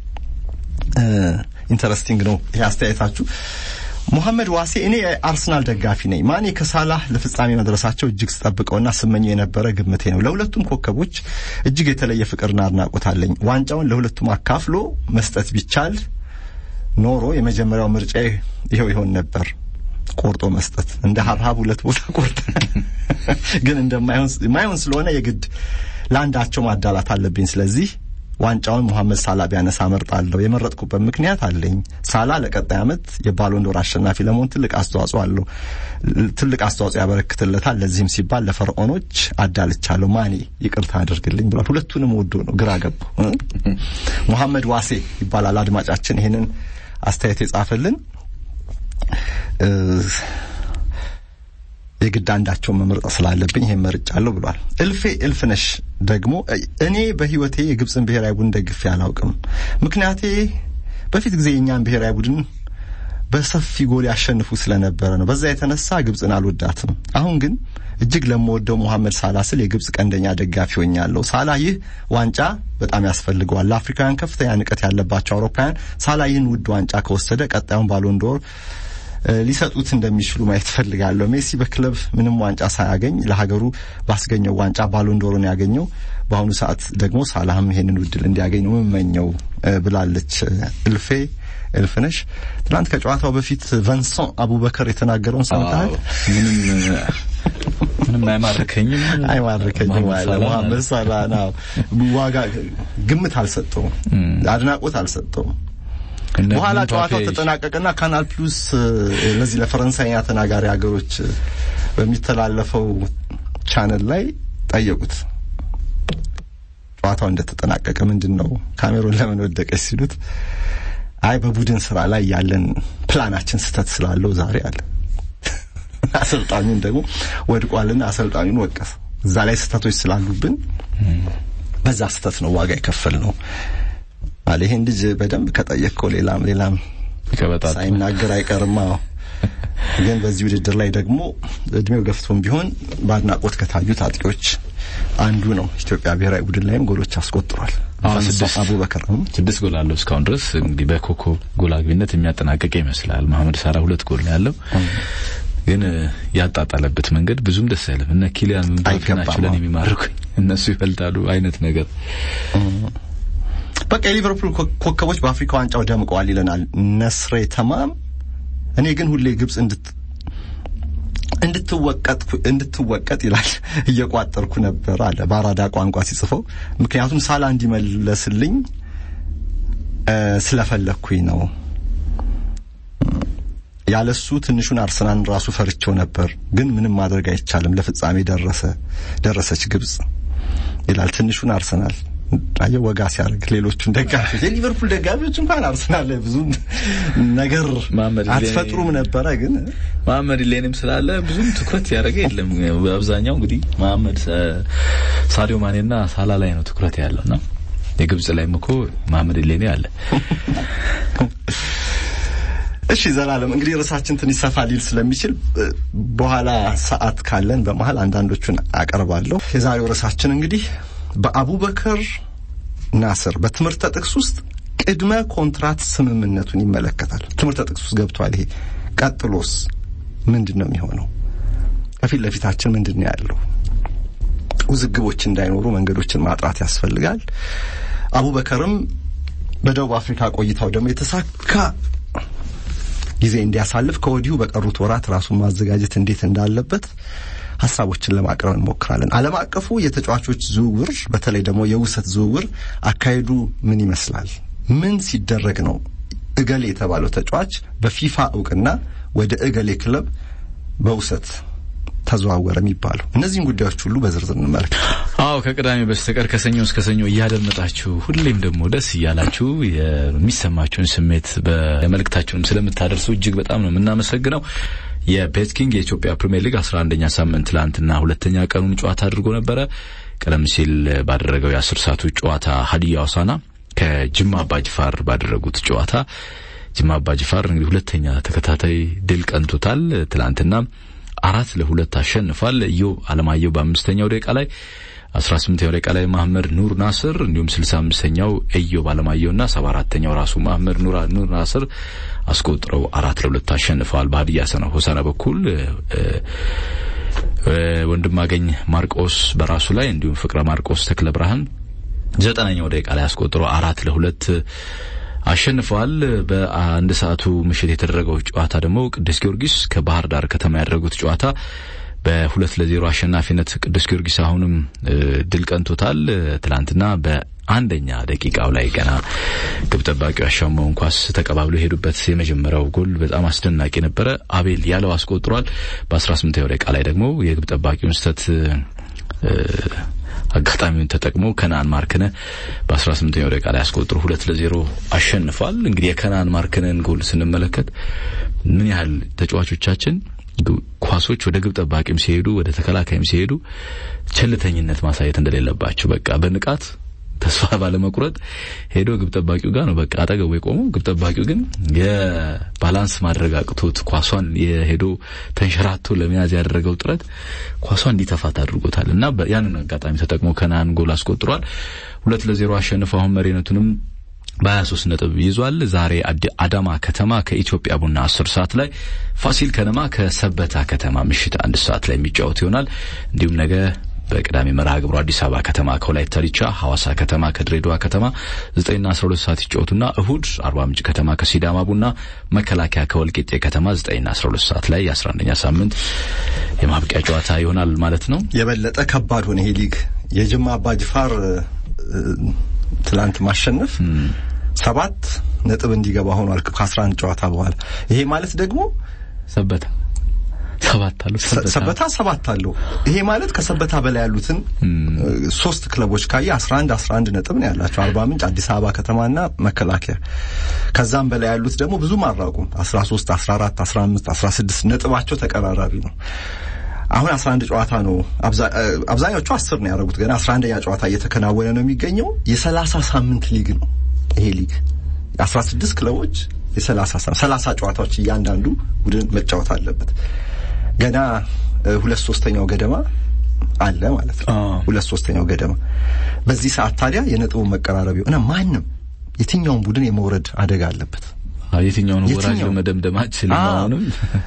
[SPEAKER 2] ኢንተረስቲንግ ነው ይህ አስተያየታችሁ። ሙሐመድ ዋሴ እኔ የአርሰናል ደጋፊ ነኝ። ማኔ ከሳላህ ለፍጻሜ መድረሳቸው እጅግ ስጠብቀውና ስመኘው የነበረ ግምቴ ነው። ለሁለቱም ኮከቦች እጅግ የተለየ ፍቅርና አድናቆት አለኝ። ዋንጫውን ለሁለቱም አካፍሎ መስጠት ቢቻል ኖሮ የመጀመሪያው ምርጫ ይኸው ይሆን ነበር፣ ቆርጦ መስጠት። እንደ ሀብሀብ ሁለት ቦታ ቆርጠ ግን እንደማይሆን ስለሆነ የግድ ለአንዳቸው ማዳላት አለብኝ። ስለዚህ ዋንጫውን ሙሐመድ ሳላ ቢያነሳ መርጣለሁ። የመረጥኩበት ምክንያት አለኝ። ሳላ ለቀጣይ ዓመት የባሎንዶር አሸናፊ ለመሆን ትልቅ አስተዋጽኦ አለው፣ ትልቅ አስተዋጽኦ ያበረክትለታል። ለዚህም ሲባል ለፈርዖኖች አዳልቻለሁ። ማኔ ይቅርታ አድርግልኝ ብሏል። ሁለቱንም ወዶ ነው፣ ግራ ገቡ። ሙሐመድ ዋሴ ይባላል አድማጫችን ይህንን አስተያየት የጻፈልን። የግድ አንዳቸውን መምረጥ ስላለብኝ ይሄን መርጫለሁ ብሏል። እልፌ እልፍነሽ ደግሞ እኔ በሕይወቴ የግብፅን ብሔራዊ ቡድን ደግፌ አላውቅም። ምክንያቴ በፊት ጊዜ የእኛን ብሔራዊ ቡድን በሰፊ ጎል ያሸንፉ ስለነበረ ነው። በዛ የተነሳ ግብፅን አልወዳትም። አሁን ግን እጅግ ለምወደው ሙሐመድ ሳላ ስል የግብፅ ቀንደኛ ደጋፊ ሆኛለሁ። ሳላ ይህ ዋንጫ በጣም ያስፈልገዋል። ለአፍሪካውያን ከፍተኛ ንቀት ያለባቸው አውሮፓውያን ሳላ ይህን ውድ ዋንጫ ከወሰደ ቀጣዩን ባሎንዶር ሊሰጡት እንደሚችሉ ማየት ፈልጋለሁ። ሜሲ በክለብ ምንም ዋንጫ ሳያገኝ ለሀገሩ ባስገኘው ዋንጫ ባሎንዶርን ያገኘው፣ በአሁኑ ሰዓት ደግሞ ሳላህም ይሄንን ውድል እንዲያገኝ ነው የምመኘው ብላለች እልፌ እልፍነሽ። ትናንት ከጨዋታው በፊት ቨንሶን አቡበከር የተናገረውን ሰምተሃል?
[SPEAKER 1] ምንም ምንም አይማርከኝም
[SPEAKER 2] አይማርከኝም አለ መሐመድ ሳላ ነው። ዋጋ ግምት አልሰጠውም፣ አድናቆት አልሰጠውም። በኋላ ጨዋታው ተጠናቀቀና ካናል ፕሉስ ለዚህ ለፈረንሳይኛ ተናጋሪ ሀገሮች በሚተላለፈው ቻነል ላይ ጠየቁት። ጨዋታው እንደተጠናቀቀ ምንድን ነው ካሜሮን ለምን ወደቀች ሲሉት አይ በቡድን ስራ ላይ ያለን ፕላናችን ስህተት ስላለው ዛሬ አለ። አሰልጣኙን ደግሞ ወድቋልና አሰልጣኙን ወቀሰ። እዛ ላይ ስህተቶች ስላሉብን በዛ ስህተት ነው ዋጋ የከፈል ነው አለ። ይሄን ልጅ በደንብ ከጠየቅከው ሌላም ሌላም ሳይናገር አይቀርም። ግን በዚህ ውድድር ላይ ደግሞ እድሜው ገፍቶም ቢሆን በአድናቆት ከታዩት አጥቂዎች አንዱ ነው። ኢትዮጵያ ብሔራዊ ቡድን ላይም ጎሎች አስቆጥሯል። አቡበከር
[SPEAKER 1] ስድስት ጎል አለው እስካሁን ድረስ እንግዲህ በኮከብ ጎል አግቢነት የሚያጠናቀቀ ይመስላል። መሐመድ ሳራ ሁለት ጎል ነው ያለው። ግን ያጣጣለበት መንገድ ብዙም ደስ አይልም። እነ ኪሊያን ምባፔ ናቸው ለኔ የሚማርኩኝ፣ እነሱ ይበልጣሉ አይነት ነገር
[SPEAKER 2] በቃ የሊቨርፑል ኮከቦች በአፍሪካ ዋንጫው ደምቀዋል ይለናል ነስሬ ተማም። እኔ ግን ሁሌ ግብጽ እንድት እንድትወቀጥ እንድትወቀጥ ይላል እየቋጠርኩ ነበር አለ በአራዳ ቋንቋ ሲጽፈው። ምክንያቱም ሳላ እንዲመለስልኝ ስለፈለግኩኝ ነው። ያለሱ ትንሹን አርሰናል ራሱ ፈርቼው ነበር፣ ግን ምንም ማድረግ አይቻልም። ለፍጻሜ ደረሰ ደረሰች ግብጽ ይላል። ትንሹን አርሰናል አየ ወጋ ሲያደርግ ሌሎቹን ደጋፊዎች የሊቨርፑል ደጋፊዎች እንኳን አርሰናል ላይ ብዙ ነገር አትፈጥሩም ነበረ። ግን
[SPEAKER 1] መሐመድ ሌንም ስላለ ብዙም ትኩረት ያደረገ የለም። በአብዛኛው እንግዲህ መሐመድ ሳዲዮ ማኔና ሳላ ላይ ነው ትኩረት ያለውና የግብጽ ላይም እኮ መሐመድ ሌኔ አለ።
[SPEAKER 2] እሺ ዘላለም እንግዲህ ርዕሳችን ትንሽ ሰፋ ሊል ስለሚችል በኋላ ሰዓት ካለን በመሀል አንዳንዶቹን አቀርባለሁ። የዛሬው ርዕሳችን እንግዲህ በአቡበከር ናስር በትምህርተ ጥቅስ ውስጥ ቅድመ ኮንትራት ስምምነቱን ይመለከታል። ትምህርተ ጥቅስ ውስጥ ገብቷል። ይሄ ቀጥሎስ ምንድን ነው የሚሆነው? ከፊት ለፊታችን ምንድን ነው ያለው? ውዝግቦች እንዳይኖሩ መንገዶችን ማጥራት ያስፈልጋል። አቡበከርም በደቡብ አፍሪካ ቆይታው ደግሞ የተሳካ ጊዜ እንዲያሳልፍ ከወዲሁ በቀሩት ወራት ራሱን ማዘጋጀት እንዴት እንዳለበት ሀሳቦችን ለማቅረብ እንሞክራለን። ዓለም አቀፉ የተጫዋቾች ዝውውር በተለይ ደግሞ የውሰት ዝውውር አካሄዱ ምን ይመስላል? ምን ሲደረግ ነው እገሌ የተባለው ተጫዋች በፊፋ እውቅና ወደ እገሌ ክለብ በውሰት ተዘዋወረ የሚባለው? እነዚህን ጉዳዮች ሁሉ በዝርዝር እንመለከት።
[SPEAKER 1] አዎ ከቅዳሜ በስተቀር ከሰኞ እስከ ሰኞ እያደመጣችሁ ሁሌም ደግሞ ደስ እያላችሁ የሚሰማችሁን ስሜት በመልእክታችሁንም ስለምታደርሱ እጅግ በጣም ነው የምናመሰግነው። የቤትኪንግ የኢትዮጵያ ፕሪሚየር ሊግ 11ኛ ሳምንት ትላንትና ሁለተኛ ቀኑን ጨዋታ አድርጎ ነበረ። ቀደም ሲል ባደረገው የአስር ሰዓቱ ጨዋታ ሀዲያ ሆሳዕና ከጅማ አባጅፋር ባደረጉት ጨዋታ ጅማ አባጅፋር እንግዲህ ሁለተኛ ተከታታይ ድል ቀንቶታል። ትላንትና አራት ለሁለት አሸንፏል። ኢዮብ አለማየሁ በአምስተኛው ደቂቃ ላይ 18ኛው ደቂቃ ላይ ማህመድ ኑር ናስር እንዲሁም 65ኛው ኢዮብ አለማየሁና 74ኛው ራሱ ማህመድ ኑር ኑር ናስር አስቆጥረው አራት ለሁለት አሸንፈዋል። በሀዲያ ሰነ ሆሳዕና በኩል ወንድማገኝ ማርቆስ በራሱ ላይ እንዲሁም ፍቅረ ማርቆስ ተክለ ብርሃን ዘጠናኛው ደቂቃ ላይ አስቆጥሮ አራት ለሁለት አሸንፈዋል። በአንድ ሰዓቱ ምሽት የተደረገው ጨዋታ ደግሞ ቅዱስ ጊዮርጊስ ከባህር ዳር ከተማ ያደረጉት ጨዋታ በሁለት ለዜሮ አሸናፊነት ቅዱስ ጊዮርጊስ አሁንም ድል ቀንቶታል። ትላንትና በአንደኛ ደቂቃው ላይ ገና ግብ ጠባቂው ያሻማውን ኳስ ተቀባብሎ የሄዱበት የመጀመሪያው ጎል በጣም አስደናቂ ነበረ። አቤል ያለው አስቆጥሯል። በ18ኛው ደቂቃ ላይ ደግሞ የግብ ጠባቂውን ስህተት አጋጣሚውን ተጠቅሞ ከነአን ማርክነ በ18ኛው ደቂቃ ላይ አስቆጥሮ ሁለት ለዜሮ አሸንፏል። እንግዲህ የከነአን ማርክነን ጎል ስንመለከት ምን ያህል ተጫዋቾቻችን ኳሶች ወደ ግብ ጠባቂም ሲሄዱ ወደ ተከላካይም ሲሄዱ ቸልተኝነት ማሳየት እንደሌለባቸው በቃ በንቃት ተስፋ ባለመቁረጥ ሄዶ ግብ ጠባቂው ጋር ነው በቃ አጠገቡ የቆመው። ግብ ጠባቂው ግን የባላንስ ማድረግ አቅቶት ኳሷን የሄዶ ተንሸራቶ ለመያዝ ያደረገው ጥረት ኳሷን እንዲተፋት አድርጎታል እና ያንን አጋጣሚ ተጠቅሞ ከነአን ጎል አስቆጥሯል። ሁለት ለዜሮ አሸንፎ አሁን መሪነቱንም በ23 ነጥብ ይዟል። ዛሬ አዳማ ከተማ ከኢትዮጵያ ቡና 10 ሰዓት ላይ፣ ፋሲል ከነማ ከሰበታ ከተማ ምሽት አንድ ሰዓት ላይ የሚጫወት ይሆናል። እንዲሁም ነገ በቅዳሜ መርሃ ግብሩ አዲስ አበባ ከተማ ከወላይታ ዲቻ፣ ሐዋሳ ከተማ ከድሬዳዋ ከተማ 9ና 12 ሰዓት ይጫወቱና እሁድ አርባ ምንጭ ከተማ ከሲዳማ ቡና፣ መከላከያ ከወልቂጤ ከተማ 9ና 12 ሰዓት ላይ የ11ኛ ሳምንት የማብቂያ ጨዋታ ይሆናል ማለት ነው።
[SPEAKER 2] የበለጠ ከባድ ሆነ ይሄ ሊግ የጅማ አባጅፋር ትላንት ማሸነፍ ሰባት ነጥብ እንዲገባ ሆኗል ከ11 ጨዋታ በኋላ። ይሄ ማለት ደግሞ
[SPEAKER 1] ሰበታ ሰባት አለው
[SPEAKER 2] ሰበታ ሰባት አለው። ይሄ ማለት ከሰበታ በላይ ያሉትን ሶስት ክለቦች ካየ 11 11 ነጥብ ነው ያላቸው አርባ ምንጭ፣ አዲስ አበባ ከተማና መከላከያ። ከዛም በላይ ያሉት ደግሞ ብዙም አራቁም 13 14 15 16 ነጥባቸው ተቀራራቢ ነው። አሁን 11 ጨዋታ ነው አብዛኞቹ 10 ነው ያደረጉት። ገና 11ኛ ጨዋታ እየተከናወነ ነው የሚገኘው። የ30 ሳምንት ሊግ ነው ይሄ ሊግ 16 ክለቦች የ30 30 ጨዋታዎች እያንዳንዱ ቡድን መጫወት አለበት። ገና ሁለት ሶስተኛው ገደማ አለ ማለት ነው። ሁለት ሶስተኛው ገደማ በዚህ ሰዓት ታዲያ የነጥቡ መቀራረብ እና ማንም የትኛውም ቡድን የመውረድ አደጋ አለበት።
[SPEAKER 1] የትኛውን ወራጅ ለመደምደም አችልም። አሁንም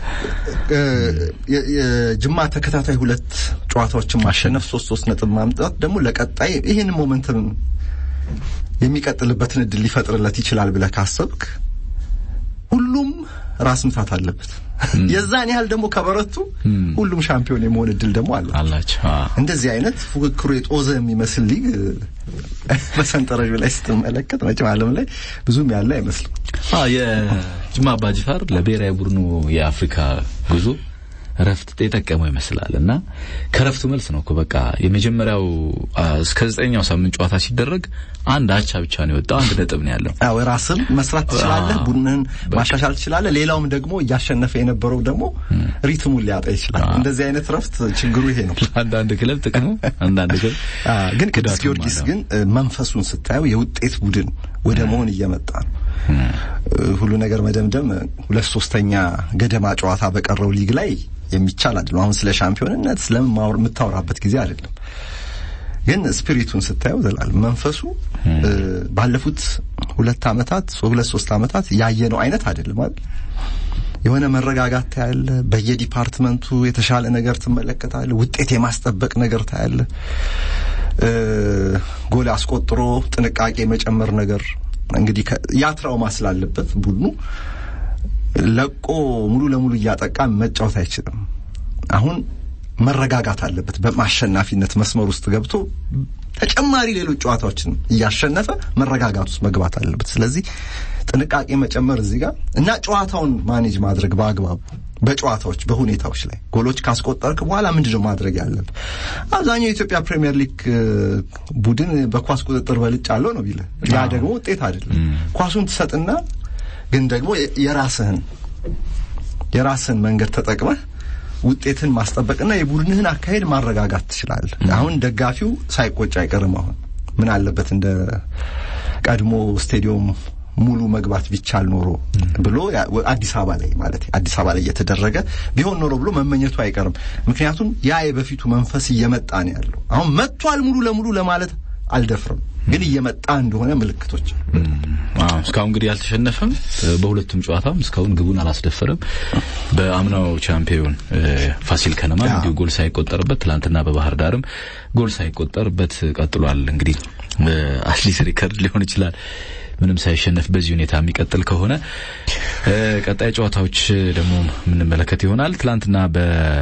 [SPEAKER 2] የጅማ ተከታታይ ሁለት ጨዋታዎችን ማሸነፍ ሶስት ሶስት ነጥብ ማምጣት ደግሞ ለቀጣይ ይህን ሞመንትም የሚቀጥልበትን እድል ሊፈጥርለት ይችላል ብለህ ካሰብክ ሁሉም ራስ ምታት አለበት። የዛን ያህል ደግሞ ከበረቱ ሁሉም ሻምፒዮን የመሆን እድል ደግሞ አለ
[SPEAKER 1] አላቸው።
[SPEAKER 2] እንደዚህ አይነት ፉክክሩ የጦዘ የሚመስል ሊግ በሰንጠረዡ ላይ ስትመለከት መቼም ዓለም ላይ ብዙም ያለ አይመስልም።
[SPEAKER 1] የጅማ አባጅፋር ለብሔራዊ ቡድኑ የአፍሪካ ጉዞ ረፍት የጠቀመው ይመስላል እና ከረፍቱ መልስ ነው እኮ በቃ የመጀመሪያው እስከ ዘጠኛው ሳምንት ጨዋታ ሲደረግ አንድ አቻ ብቻ ነው የወጣው። አንድ ነጥብ ነው ያለው።
[SPEAKER 2] አዎ ራስም መስራት ትችላለህ፣ ቡድንህን ማሻሻል ትችላለህ። ሌላውም ደግሞ እያሸነፈ የነበረው ደግሞ ሪትሙን ሊያጣ ይችላል። እንደዚህ አይነት ረፍት ችግሩ ይሄ ነው።
[SPEAKER 1] አንዳንድ ክለብ ጥቅሙ፣ አንዳንድ ክለብ
[SPEAKER 2] ግን ቅዱስ ጊዮርጊስ ግን መንፈሱን ስታየው የውጤት ቡድን ወደ መሆን እየመጣ ነው። ሁሉ ነገር መደምደም ሁለት ሶስተኛ ገደማ ጨዋታ በቀረው ሊግ ላይ የሚቻል አይደለም። አሁን ስለ ሻምፒዮንነት ስለምን የምታወራበት ጊዜ አይደለም። ግን ስፒሪቱን ስታየው ዘላለም መንፈሱ ባለፉት ሁለት አመታት ሁለት ሶስት አመታት ያየነው አይነት አይደለም አይደል? የሆነ መረጋጋት ታያለ። በየዲፓርትመንቱ የተሻለ ነገር ትመለከታለ። ውጤት የማስጠበቅ ነገር ታያለ። ጎል አስቆጥሮ ጥንቃቄ መጨመር ነገር እንግዲህ ያ ትራውማ ስላለበት ቡድኑ ለቆ ሙሉ ለሙሉ እያጠቃ መጫወት አይችልም። አሁን መረጋጋት አለበት። በማሸናፊነት መስመር ውስጥ ገብቶ ተጨማሪ ሌሎች ጨዋታዎችን እያሸነፈ መረጋጋት ውስጥ መግባት አለበት። ስለዚህ ጥንቃቄ መጨመር እዚህ ጋር እና ጨዋታውን ማኔጅ ማድረግ በአግባቡ በጨዋታዎች በሁኔታዎች ላይ ጎሎች ካስቆጠርክ በኋላ ምንድነው ማድረግ ያለብህ? አብዛኛው የኢትዮጵያ ፕሪሚየር ሊግ ቡድን በኳስ ቁጥጥር በልጭ አለው ነው ቢለ ያ ደግሞ ውጤት አይደለም። ኳሱን ትሰጥና ግን ደግሞ የራስህን የራስህን መንገድ ተጠቅመህ ውጤትን ማስጠበቅና የቡድንህን አካሄድ ማረጋጋት ትችላለህ። አሁን ደጋፊው ሳይቆጭ አይቀርም። አሁን ምን አለበት እንደ ቀድሞ ስቴዲየም ሙሉ መግባት ቢቻል ኖሮ ብሎ አዲስ አበባ ላይ ማለት አዲስ አበባ ላይ እየተደረገ ቢሆን ኖሮ ብሎ መመኘቱ አይቀርም። ምክንያቱም ያ የበፊቱ መንፈስ እየመጣ ነው ያለው። አሁን መጥቷል ሙሉ ለሙሉ ለማለት አልደፍርም፣ ግን እየመጣ እንደሆነ ምልክቶች።
[SPEAKER 1] አዎ እስካሁን እንግዲህ አልተሸነፈም። በሁለቱም ጨዋታም እስካሁን ግቡን አላስደፈረም። በአምናው ቻምፒዮን ፋሲል ከነማ እንዲሁ ጎል ሳይቆጠርበት፣ ትላንትና በባህር ዳርም ጎል ሳይቆጠርበት ቀጥሏል። እንግዲህ አትሊስት ሪከርድ ሊሆን ይችላል ምንም ሳይሸነፍ በዚህ ሁኔታ የሚቀጥል ከሆነ ቀጣይ ጨዋታዎች ደግሞ የምንመለከት ይሆናል። ትላንትና በ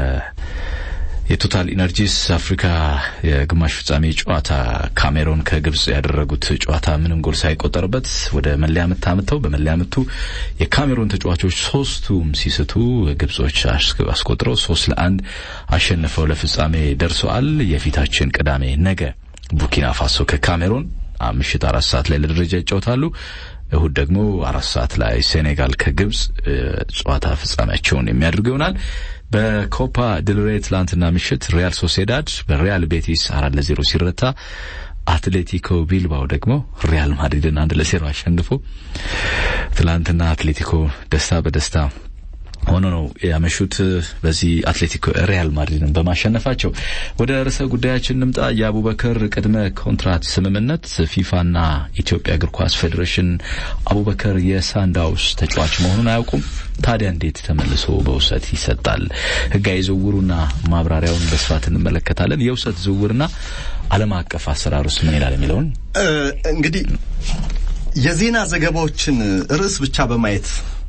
[SPEAKER 1] የቶታል ኢነርጂስ አፍሪካ የግማሽ ፍጻሜ ጨዋታ ካሜሮን ከግብጽ ያደረጉት ጨዋታ ምንም ጎል ሳይቆጠርበት ወደ መለያ ምት አምጥተው በመለያ ምቱ የካሜሮን ተጫዋቾች ሶስቱም ሲስቱ ግብጾች አስቆጥረው ሶስት ለአንድ አሸንፈው ለፍጻሜ ደርሰዋል። የፊታችን ቅዳሜ ነገ ቡርኪና ፋሶ ከካሜሮን ምሽት አራት ሰዓት ላይ ለደረጃ ይጫወታሉ። እሁድ ደግሞ አራት ሰዓት ላይ ሴኔጋል ከግብጽ ጨዋታ ፍጻሜያቸውን የሚያደርጉ ይሆናል። በኮፓ ድልሬ ትላንትና ምሽት ሪያል ሶሴዳድ በሪያል ቤቲስ አራት ለዜሮ ሲረታ አትሌቲኮ ቢልባው ደግሞ ሪያል ማድሪድን አንድ ለዜሮ አሸንፎ ትላንትና አትሌቲኮ ደስታ በደስታ ሆኖ ነው ያመሹት። በዚህ አትሌቲኮ ሪያል ማድሪድን በማሸነፋቸው ወደ ርዕሰ ጉዳያችን እንምጣ። የአቡበከር ቅድመ ኮንትራት ስምምነት ፊፋና ኢትዮጵያ እግር ኳስ ፌዴሬሽን አቡበከር የሳንዳውስ ተጫዋች መሆኑን አያውቁም። ታዲያ እንዴት ተመልሶ በውሰት ይሰጣል? ህጋዊ ዝውውሩና ማብራሪያውን በስፋት እንመለከታለን። የውሰት ዝውውርና ዓለም አቀፍ አሰራሩስ ምን ይላል የሚለውን
[SPEAKER 2] እንግዲህ የዜና ዘገባዎችን ርዕስ ብቻ በማየት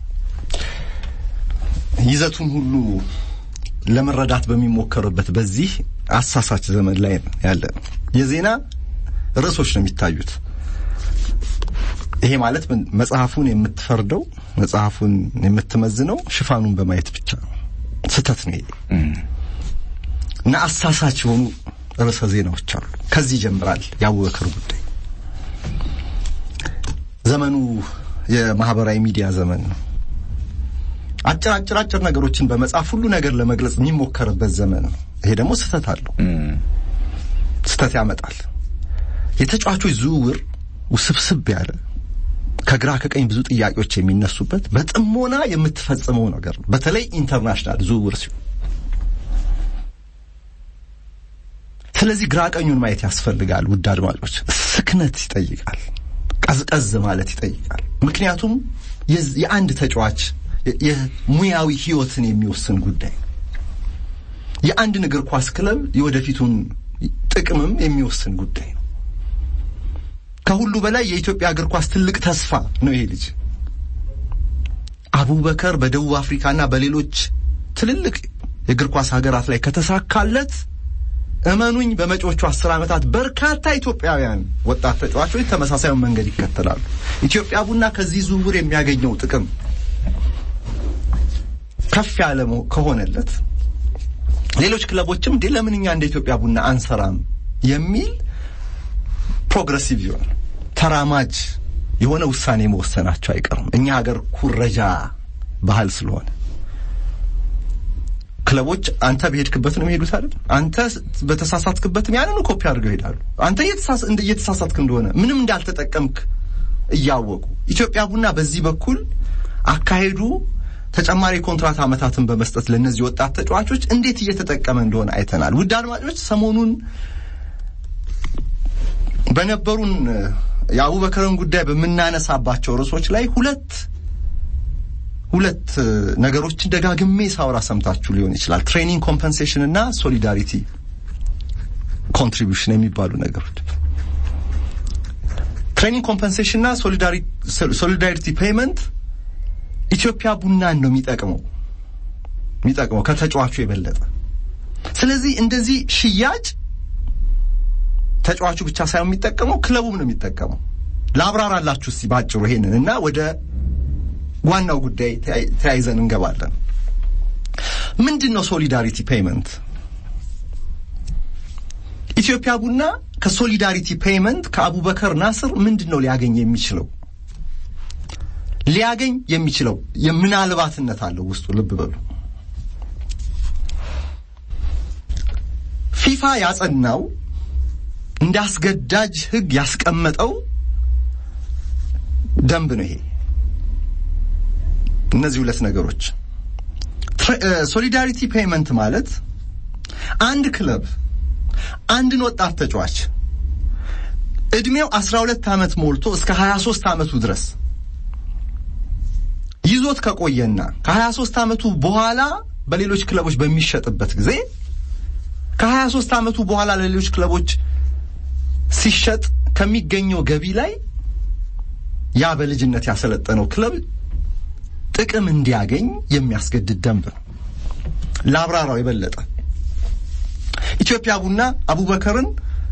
[SPEAKER 2] ይዘቱን ሁሉ ለመረዳት በሚሞከርበት በዚህ አሳሳች ዘመን ላይ ያለ የዜና ርዕሶች ነው የሚታዩት። ይሄ ማለት መጽሐፉን የምትፈርደው መጽሐፉን የምትመዝነው ሽፋኑን በማየት ብቻ ነው። ስህተት ነው ይሄ እና አሳሳች የሆኑ ርዕሰ ዜናዎች አሉ። ከዚህ ይጀምራል የአቡበከር ጉዳይ። ዘመኑ የማህበራዊ ሚዲያ ዘመን ነው። አጭር አጭር አጭር ነገሮችን በመጻፍ ሁሉ ነገር ለመግለጽ የሚሞከርበት ዘመን ነው። ይሄ ደግሞ ስህተት አለው፣ ስህተት ያመጣል። የተጫዋቾች ዝውውር ውስብስብ ያለ ከግራ ከቀኝ ብዙ ጥያቄዎች የሚነሱበት በጥሞና የምትፈጽመው ነገር ነው። በተለይ ኢንተርናሽናል ዝውውር ሲሆን፣ ስለዚህ ግራ ቀኙን ማየት ያስፈልጋል። ውድ አድማጮች፣ ስክነት ይጠይቃል፣ ቀዝቀዝ ማለት ይጠይቃል። ምክንያቱም የአንድ ተጫዋች የሙያዊ ህይወትን የሚወስን ጉዳይ የአንድን እግር ኳስ ክለብ የወደፊቱን ጥቅምም የሚወስን ጉዳይ ነው። ከሁሉ በላይ የኢትዮጵያ እግር ኳስ ትልቅ ተስፋ ነው። ይሄ ልጅ አቡበከር በደቡብ አፍሪካና በሌሎች ትልልቅ የእግር ኳስ ሀገራት ላይ ከተሳካለት እመኑኝ በመጪዎቹ አስር ዓመታት በርካታ ኢትዮጵያውያን ወጣት ተጫዋቾች ተመሳሳዩን መንገድ ይከተላሉ። ኢትዮጵያ ቡና ከዚህ ዝውውር የሚያገኘው ጥቅም ከፍ ያለ ከሆነለት ሌሎች ክለቦችም እንዴ ለምን እኛ እንደ ኢትዮጵያ ቡና አንሰራም የሚል ፕሮግረሲቭ ይሆን ተራማጅ የሆነ ውሳኔ መወሰናቸው አይቀርም። እኛ ሀገር ኩረጃ ባህል ስለሆነ ክለቦች አንተ በሄድክበት ነው የሚሄዱት አይደል? አንተ በተሳሳትክበትም ያንኑ ኮፒ አድርገው ይሄዳሉ። አንተ እየተሳሳትክ እንደሆነ ምንም እንዳልተጠቀምክ እያወቁ ኢትዮጵያ ቡና በዚህ በኩል አካሄዱ ተጨማሪ ኮንትራት ዓመታትን በመስጠት ለእነዚህ ወጣት ተጫዋቾች እንዴት እየተጠቀመ እንደሆነ አይተናል። ውድ አድማጮች ሰሞኑን በነበሩን የአቡበከርን ጉዳይ በምናነሳባቸው ርዕሶች ላይ ሁለት ሁለት ነገሮችን ደጋግሜ ሳውራ ሰምታችሁ ሊሆን ይችላል። ትሬኒንግ ኮምፐንሴሽን እና ሶሊዳሪቲ ኮንትሪቢዩሽን የሚባሉ ነገሮች። ትሬኒንግ ኮምፐንሴሽን እና ሶሊዳሪቲ ፔይመንት ኢትዮጵያ ቡናን ነው የሚጠቅመው የሚጠቅመው ከተጫዋቹ የበለጠ። ስለዚህ እንደዚህ ሽያጭ ተጫዋቹ ብቻ ሳይሆን የሚጠቀመው ክለቡም ነው የሚጠቀመው። ላብራራላችሁ እስቲ ባጭሩ ይሄንን እና ወደ ዋናው ጉዳይ ተያይዘን እንገባለን። ምንድን ነው ሶሊዳሪቲ ፔይመንት? ኢትዮጵያ ቡና ከሶሊዳሪቲ ፔይመንት ከአቡበከር ናስር ምንድን ነው ሊያገኝ የሚችለው? ሊያገኝ የሚችለው የምናልባትነት አለው ውስጡ። ልብ በሉ። ፊፋ ያጸናው እንደ አስገዳጅ ሕግ ያስቀመጠው ደንብ ነው ይሄ። እነዚህ ሁለት ነገሮች ሶሊዳሪቲ ፔይመንት ማለት አንድ ክለብ አንድን ወጣት ተጫዋች እድሜው 12 ዓመት ሞልቶ እስከ 23 ዓመቱ ድረስ ይዞት ከቆየና ከ23 ዓመቱ በኋላ በሌሎች ክለቦች በሚሸጥበት ጊዜ ከ23 ዓመቱ በኋላ ለሌሎች ክለቦች ሲሸጥ ከሚገኘው ገቢ ላይ ያ በልጅነት ያሰለጠነው ክለብ ጥቅም እንዲያገኝ የሚያስገድድ ደንብ ነው። ለአብራራው የበለጠ ኢትዮጵያ ቡና አቡበከርን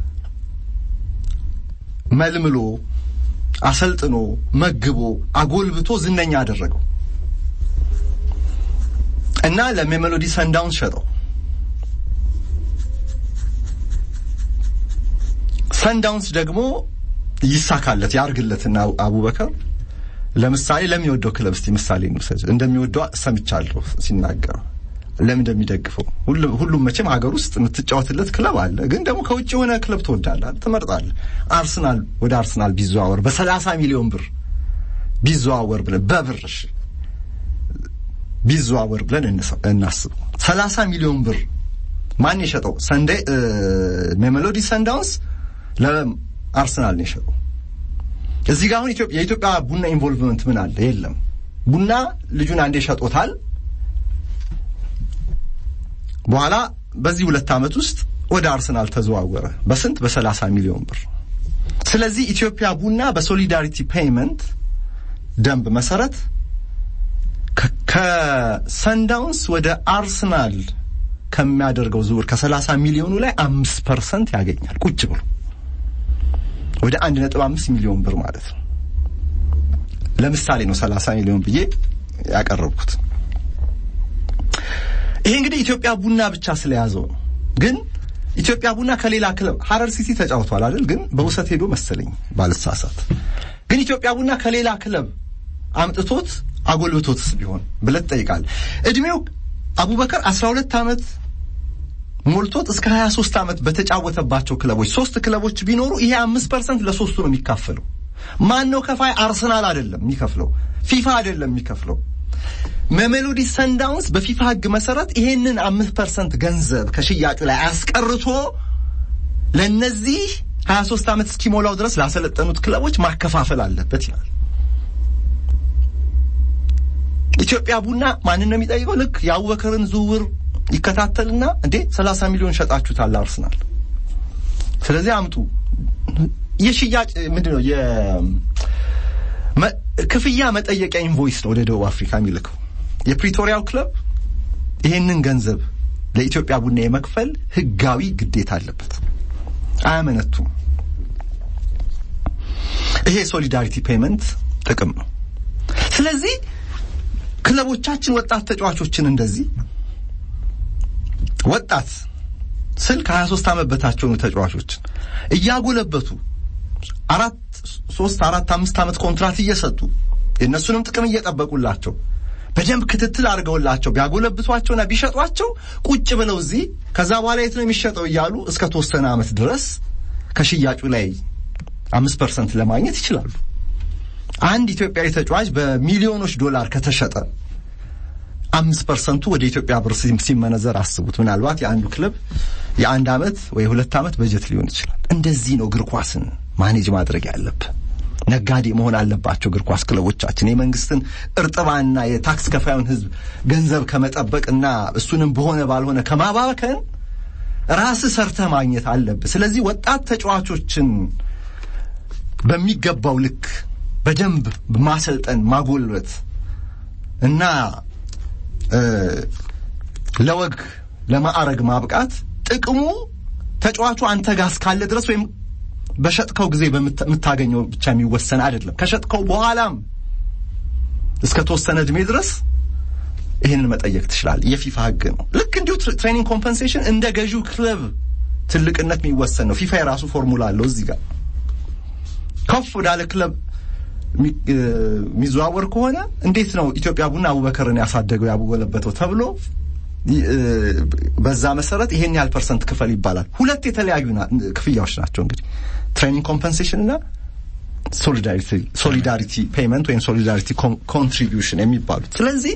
[SPEAKER 2] መልምሎ አሰልጥኖ መግቦ አጎልብቶ ዝነኛ አደረገው እና ለሜሎዲ ሰንዳውንስ ሸጠው። ሰንዳውንስ ደግሞ ይሳካለት ያርግለትና አቡበከር ለምሳሌ ለሚወደው ክለብ እስቲ ምሳሌ እንውሰድ። እንደሚወደው ሰምቻለሁ ሲናገር ለምን እንደሚደግፈው ሁሉም መቼም ሀገር ውስጥ የምትጫወትለት ክለብ አለ። ግን ደግሞ ከውጭ የሆነ ክለብ ትወዳለህ፣ ትመርጣለህ። አርሰናል ወደ አርሰናል ቢዘዋወር በሰላሳ ሚሊዮን ብር ቢዘዋወር ብለን በብር እሺ ቢዘዋወር ብለን እናስብ። ሰላሳ ሚሊዮን ብር ማን የሸጠው? ሰንዴ ሜሎዲ ሰንዳውንስ ለአርሰናል ነው የሸጠው። እዚህ ጋር አሁን የኢትዮጵያ ቡና ኢንቮልቭመንት ምን አለ? የለም። ቡና ልጁን አንዴ ሸጦታል። በኋላ በዚህ ሁለት ዓመት ውስጥ ወደ አርሰናል ተዘዋወረ። በስንት? በሰላሳ ሚሊዮን ብር። ስለዚህ ኢትዮጵያ ቡና በሶሊዳሪቲ ፔይመንት ደንብ መሰረት ከሰንዳውንስ ወደ አርሰናል ከሚያደርገው ዝውውር ከሰላሳ ሚሊዮኑ ላይ አምስት ፐርሰንት ያገኛል ቁጭ ብሎ ወደ አንድ ነጥብ አምስት ሚሊዮን ብር ማለት ነው። ለምሳሌ ነው ሰላሳ ሚሊዮን ብዬ ያቀረብኩት። ይሄ እንግዲህ ኢትዮጵያ ቡና ብቻ ስለያዘው ነው። ግን ኢትዮጵያ ቡና ከሌላ ክለብ ሀረር ሲቲ ተጫውቷል አይደል? ግን በውሰት ሄዶ መሰለኝ ባልሳሳት። ግን ኢትዮጵያ ቡና ከሌላ ክለብ አምጥቶት አጎልብቶትስ ቢሆን ብለህ ትጠይቃለህ። እድሜው አቡበከር አስራ ሁለት ዓመት ሞልቶት እስከ 23 ዓመት በተጫወተባቸው ክለቦች ሶስት ክለቦች ቢኖሩ ይሄ አምስት ፐርሰንት ለሶስቱ ነው የሚካፈለው። ማን ነው ከፋይ? አርሰናል አይደለም የሚከፍለው፣ ፊፋ አይደለም የሚከፍለው። መሜሎዲ ሰንዳውንስ በፊፋ ሕግ መሰረት ይሄንን አምስት ፐርሰንት ገንዘብ ከሽያጩ ላይ አስቀርቶ ለእነዚህ 23 ዓመት እስኪሞላው ድረስ ላሰለጠኑት ክለቦች ማከፋፈል አለበት ይላል። ኢትዮጵያ ቡና ማንን ነው የሚጠይቀው? ልክ የአቡበከርን ዝውውር ይከታተልና እንዴ 30 ሚሊዮን ሸጣችሁታል አርሰናል፣ ስለዚህ አምጡ። የሽያጭ ምንድን ነው ክፍያ መጠየቂያ ኢንቮይስ ነው ወደ ደቡብ አፍሪካ የሚልከው። የፕሪቶሪያው ክለብ ይሄንን ገንዘብ ለኢትዮጵያ ቡና የመክፈል ህጋዊ ግዴታ አለበት። አያመነቱም። ይሄ ሶሊዳሪቲ ፔመንት ጥቅም ነው። ስለዚህ ክለቦቻችን ወጣት ተጫዋቾችን እንደዚህ ወጣት ስል ከ23 ዓመት በታች የሆኑ ተጫዋቾችን እያጎለበቱ አራት ሶስት አራት አምስት ዓመት ኮንትራት እየሰጡ የእነሱንም ጥቅም እየጠበቁላቸው በደንብ ክትትል አድርገውላቸው ቢያጎለብቷቸውና ቢሸጧቸው ቁጭ ብለው እዚህ ከዛ በኋላ የት ነው የሚሸጠው እያሉ እስከ ተወሰነ ዓመት ድረስ ከሽያጩ ላይ አምስት ፐርሰንት ለማግኘት ይችላሉ። አንድ ኢትዮጵያዊ ተጫዋች በሚሊዮኖች ዶላር ከተሸጠ አምስት ፐርሰንቱ ወደ ኢትዮጵያ ብር ሲመነዘር አስቡት። ምናልባት የአንዱ ክለብ የአንድ ዓመት ወይ ሁለት ዓመት በጀት ሊሆን ይችላል። እንደዚህ ነው እግር ኳስን ማኔጅ ማድረግ ያለብህ። ነጋዴ መሆን አለባቸው እግር ኳስ ክለቦቻችን። የመንግስትን እርጥባና የታክስ ከፋዩን ሕዝብ ገንዘብ ከመጠበቅና እሱንም በሆነ ባልሆነ ከማባከን ራስህ ሰርተህ ማግኘት አለብህ። ስለዚህ ወጣት ተጫዋቾችን በሚገባው ልክ በደንብ ማሰልጠን፣ ማጎልበት እና ለወግ ለማዕረግ ማብቃት ጥቅሙ ተጫዋቹ አንተ ጋር እስካለ ድረስ ወይም በሸጥከው ጊዜ በምታገኘው ብቻ የሚወሰን አይደለም። ከሸጥከው በኋላም እስከ ተወሰነ እድሜ ድረስ ይህንን መጠየቅ ትችላለህ። የፊፋ ህግ ነው። ልክ እንዲሁ ትሬኒንግ ኮምፐንሴሽን እንደ ገዢው ክለብ ትልቅነት የሚወሰን ነው። ፊፋ የራሱ ፎርሙላ አለው። እዚህ ጋር ከፍ ወዳለ ክለብ የሚዘዋወር ከሆነ እንዴት ነው ኢትዮጵያ ቡና አቡበከርን ያሳደገው ያጎለበተው ተብሎ በዛ መሰረት ይሄን ያህል ፐርሰንት ክፈል ይባላል። ሁለት የተለያዩ ክፍያዎች ናቸው እንግዲህ ትሬኒንግ ኮምፐንሴሽን እና ሶሊዳሪቲ ፔይመንት ወይም ሶሊዳሪቲ ኮንትሪቢዩሽን የሚባሉት። ስለዚህ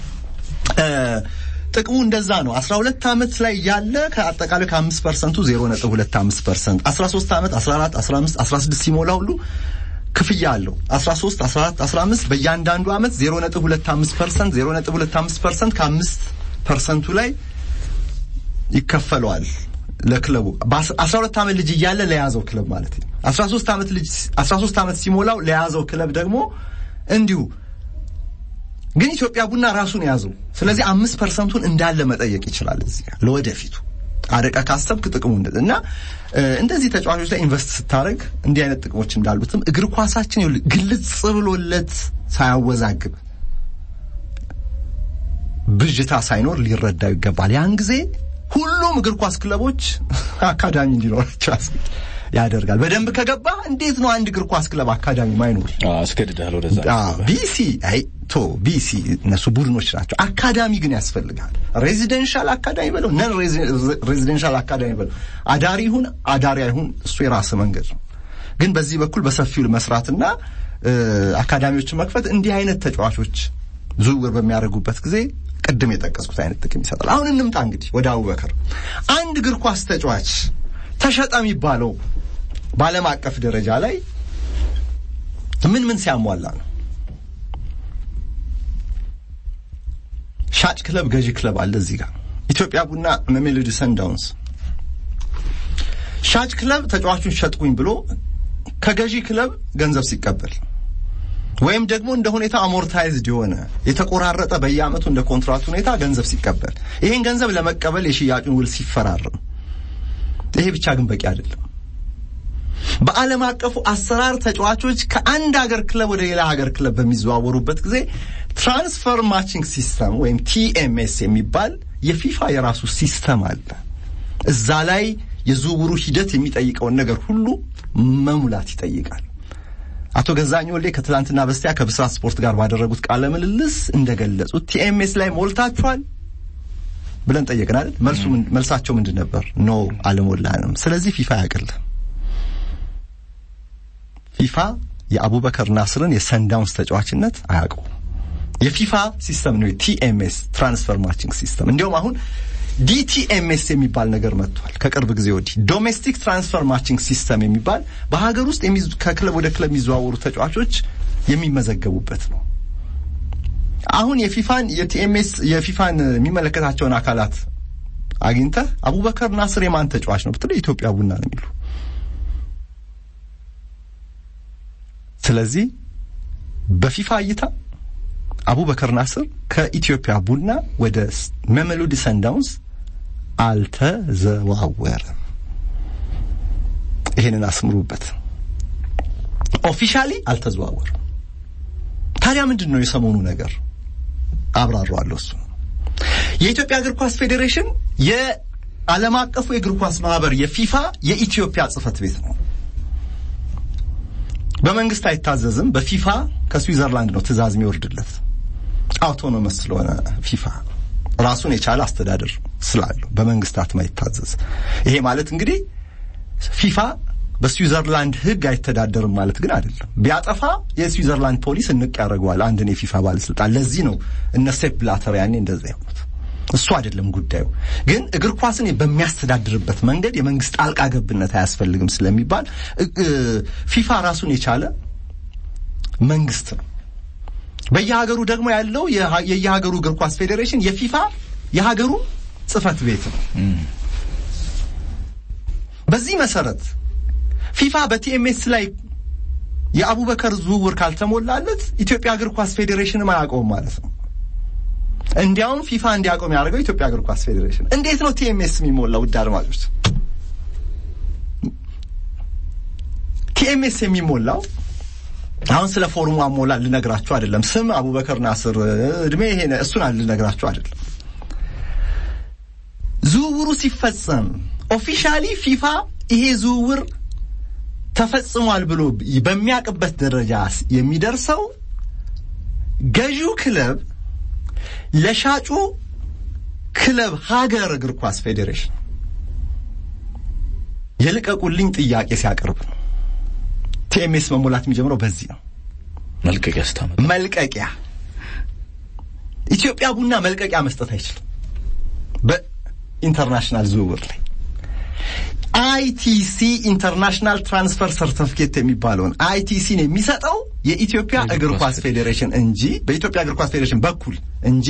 [SPEAKER 2] ጥቅሙ እንደዛ ነው። አስራ ሁለት ዓመት ላይ ያለ ከአጠቃላይ ከአምስት ፐርሰንቱ ዜሮ ነጥብ ሁለት አምስት ፐርሰንት አስራ ሶስት ዓመት አስራ አራት አስራ አምስት አስራ ስድስት ሲሞላ ሁሉ ክፍያ አለው። 13 14 15 በእያንዳንዱ ዓመት 0.25 ፐርሰንት 0.25 ፐርሰንት ከአምስት ፐርሰንቱ ላይ ይከፈለዋል ለክለቡ በ12 ዓመት ልጅ እያለ ለያዘው ክለብ ማለት ነው። 13 ዓመት ልጅ 13 ዓመት ሲሞላው ለያዘው ክለብ ደግሞ እንዲሁ ግን ኢትዮጵያ ቡና ራሱን ያዘው። ስለዚህ አምስት ፐርሰንቱን እንዳለ መጠየቅ ይችላል እዚህ ጋር ለወደፊቱ አረቀ ካሰብክ ጥቅሙ እና እንደዚህ ተጫዋቾች ላይ ኢንቨስት ስታደርግ እንዲህ አይነት ጥቅሞች እንዳሉትም እግር ኳሳችን ግልጽ ብሎለት ሳያወዛግብ ብዥታ ሳይኖር ሊረዳው ይገባል። ያን ጊዜ ሁሉም እግር ኳስ ክለቦች አካዳሚ እንዲኖራቸው ያደርጋል። በደንብ ከገባ እንዴት ነው አንድ እግር ኳስ ክለብ አካዳሚ ማይኖር?
[SPEAKER 1] አስገድዳል ወደዛ
[SPEAKER 2] ቢሲ አይ ቶ ቢሲ እነሱ ቡድኖች ናቸው። አካዳሚ ግን ያስፈልጋል። ሬዚደንሻል አካዳሚ በለው ነን ሬዚደንሻል አካዳሚ በለው አዳሪ ይሁን አዳሪ አይሁን እሱ የራስ መንገድ ነው። ግን በዚህ በኩል በሰፊው መስራትና አካዳሚዎችን መክፈት እንዲህ አይነት ተጫዋቾች ዝውውር በሚያደርጉበት ጊዜ ቅድም የጠቀስኩት አይነት ጥቅም ይሰጣል። አሁን እንምጣ እንግዲህ ወደ አቡበከር። አንድ እግር ኳስ ተጫዋች ተሸጠ የሚባለው በዓለም አቀፍ ደረጃ ላይ ምን ምን ሲያሟላ ነው? ሻጭ ክለብ፣ ገዢ ክለብ አለ እዚህ ጋር ኢትዮጵያ ቡና፣ መሜሎዲ ሰንዳውንስ። ሻጭ ክለብ ተጫዋቹን ሸጥኩኝ ብሎ ከገዢ ክለብ ገንዘብ ሲቀበል ወይም ደግሞ እንደ ሁኔታ አሞርታይዝድ የሆነ የተቆራረጠ በየዓመቱ እንደ ኮንትራት ሁኔታ ገንዘብ ሲቀበል ይሄን ገንዘብ ለመቀበል የሽያጩን ውል ሲፈራርም ይሄ ብቻ ግን በቂ አይደለም። በዓለም አቀፉ አሰራር ተጫዋቾች ከአንድ ሀገር ክለብ ወደ ሌላ ሀገር ክለብ በሚዘዋወሩበት ጊዜ ትራንስፈር ማቺንግ ሲስተም ወይም ቲኤምኤስ የሚባል የፊፋ የራሱ ሲስተም አለ። እዛ ላይ የዝውውሩ ሂደት የሚጠይቀውን ነገር ሁሉ መሙላት ይጠይቃል። አቶ ገዛኝ ወልዴ ከትላንትና በስቲያ ከብስራት ስፖርት ጋር ባደረጉት ቃለ ምልልስ እንደገለጹት ቲኤምኤስ ላይ ሞልታችኋል ብለን ጠየቅን አይደል? መልሱ መልሳቸው ምንድን ነበር? ኖ አልሞላንም። ስለዚህ ፊፋ ያቅልህ ፊፋ የአቡበከር ናስርን የሰንዳውንስ ተጫዋችነት አያውቀው። የፊፋ ሲስተም ነው ቲኤምኤስ ትራንስፈር ማቺንግ ሲስተም። እንዲያውም አሁን ዲቲኤምኤስ የሚባል ነገር መጥቷል ከቅርብ ጊዜ ወዲህ ዶሜስቲክ ትራንስፈር ማቺንግ ሲስተም የሚባል በሀገር ውስጥ ከክለብ ወደ ክለብ የሚዘዋወሩ ተጫዋቾች የሚመዘገቡበት ነው። አሁን የፊፋን የቲኤምኤስ የፊፋን የሚመለከታቸውን አካላት አግኝተህ አቡበከር ናስር የማን ተጫዋች ነው ብትለው የኢትዮጵያ ቡና ነው የሚሉ። ስለዚህ በፊፋ እይታ አቡበከር ናስር ከኢትዮጵያ ቡና ወደ መሜሎዲ ሰንዳውንስ አልተዘዋወረም። ይሄንን አስምሩበት። ኦፊሻሊ አልተዘዋወረም። ታዲያ ምንድን ነው የሰሞኑ ነገር? አብራራዋለሁ። እሱ የኢትዮጵያ እግር ኳስ ፌዴሬሽን የዓለም አቀፉ የእግር ኳስ ማህበር የፊፋ የኢትዮጵያ ጽህፈት ቤት ነው። በመንግስት አይታዘዝም። በፊፋ ከስዊዘርላንድ ነው ትእዛዝ የሚወርድለት። አውቶኖመስ ስለሆነ ፊፋ ራሱን የቻለ አስተዳደር ስላለው በመንግስታት ማይታዘዝ። ይሄ ማለት እንግዲህ ፊፋ በስዊዘርላንድ ሕግ አይተዳደርም ማለት ግን አይደለም። ቢያጠፋ የስዊዘርላንድ ፖሊስ እንቅ ያደርገዋል አንድን የፊፋ ባለስልጣን። ለዚህ ነው እነ ሴፕ ብላተር ያኔ እንደዛ የሆኑት። እሱ አይደለም ጉዳዩ። ግን እግር ኳስን በሚያስተዳድርበት መንገድ የመንግስት ጣልቃ ገብነት አያስፈልግም ስለሚባል ፊፋ ራሱን የቻለ መንግስት ነው። በየሀገሩ ደግሞ ያለው የየሀገሩ እግር ኳስ ፌዴሬሽን የፊፋ የሀገሩ ጽህፈት ቤት ነው። በዚህ መሰረት ፊፋ በቲኤምኤስ ላይ የአቡበከር ዝውውር ካልተሞላለት ኢትዮጵያ እግር ኳስ ፌዴሬሽንም አያውቀውም ማለት ነው። እንዲያውም ፊፋ እንዲያቆም ያደርገው ኢትዮጵያ እግር ኳስ ፌዴሬሽን። እንዴት ነው ቲኤምኤስ የሚሞላው? ውድ አድማጮች፣ ቲኤምኤስ የሚሞላው አሁን ስለ ፎርሙ አሞላ ልነግራችሁ አይደለም። ስም አቡበከር ናስር፣ እድሜ ይሄ እሱን ልነግራችሁ አይደለም። ዝውውሩ ሲፈጸም ኦፊሻሊ ፊፋ ይሄ ዝውውር ተፈጽሟል ብሎ በሚያውቅበት ደረጃ የሚደርሰው ገዢው ክለብ ለሻጩ ክለብ ሀገር እግር ኳስ ፌዴሬሽን የልቀቁልኝ ጥያቄ ሲያቀርብ ነው። ቲኤምኤስ መሞላት የሚጀምረው በዚህ ነው።
[SPEAKER 1] መልቀቂያ ስታመጣ
[SPEAKER 2] መልቀቂያ ኢትዮጵያ ቡና መልቀቂያ መስጠት አይችልም። በኢንተርናሽናል ዝውውር ላይ አይቲሲ ኢንተርናሽናል ትራንስፈር ሰርቲፊኬት የሚባለውን አይቲሲን የሚሰጠው የኢትዮጵያ እግር ኳስ ፌዴሬሽን እንጂ በኢትዮጵያ እግር ኳስ ፌዴሬሽን በኩል እንጂ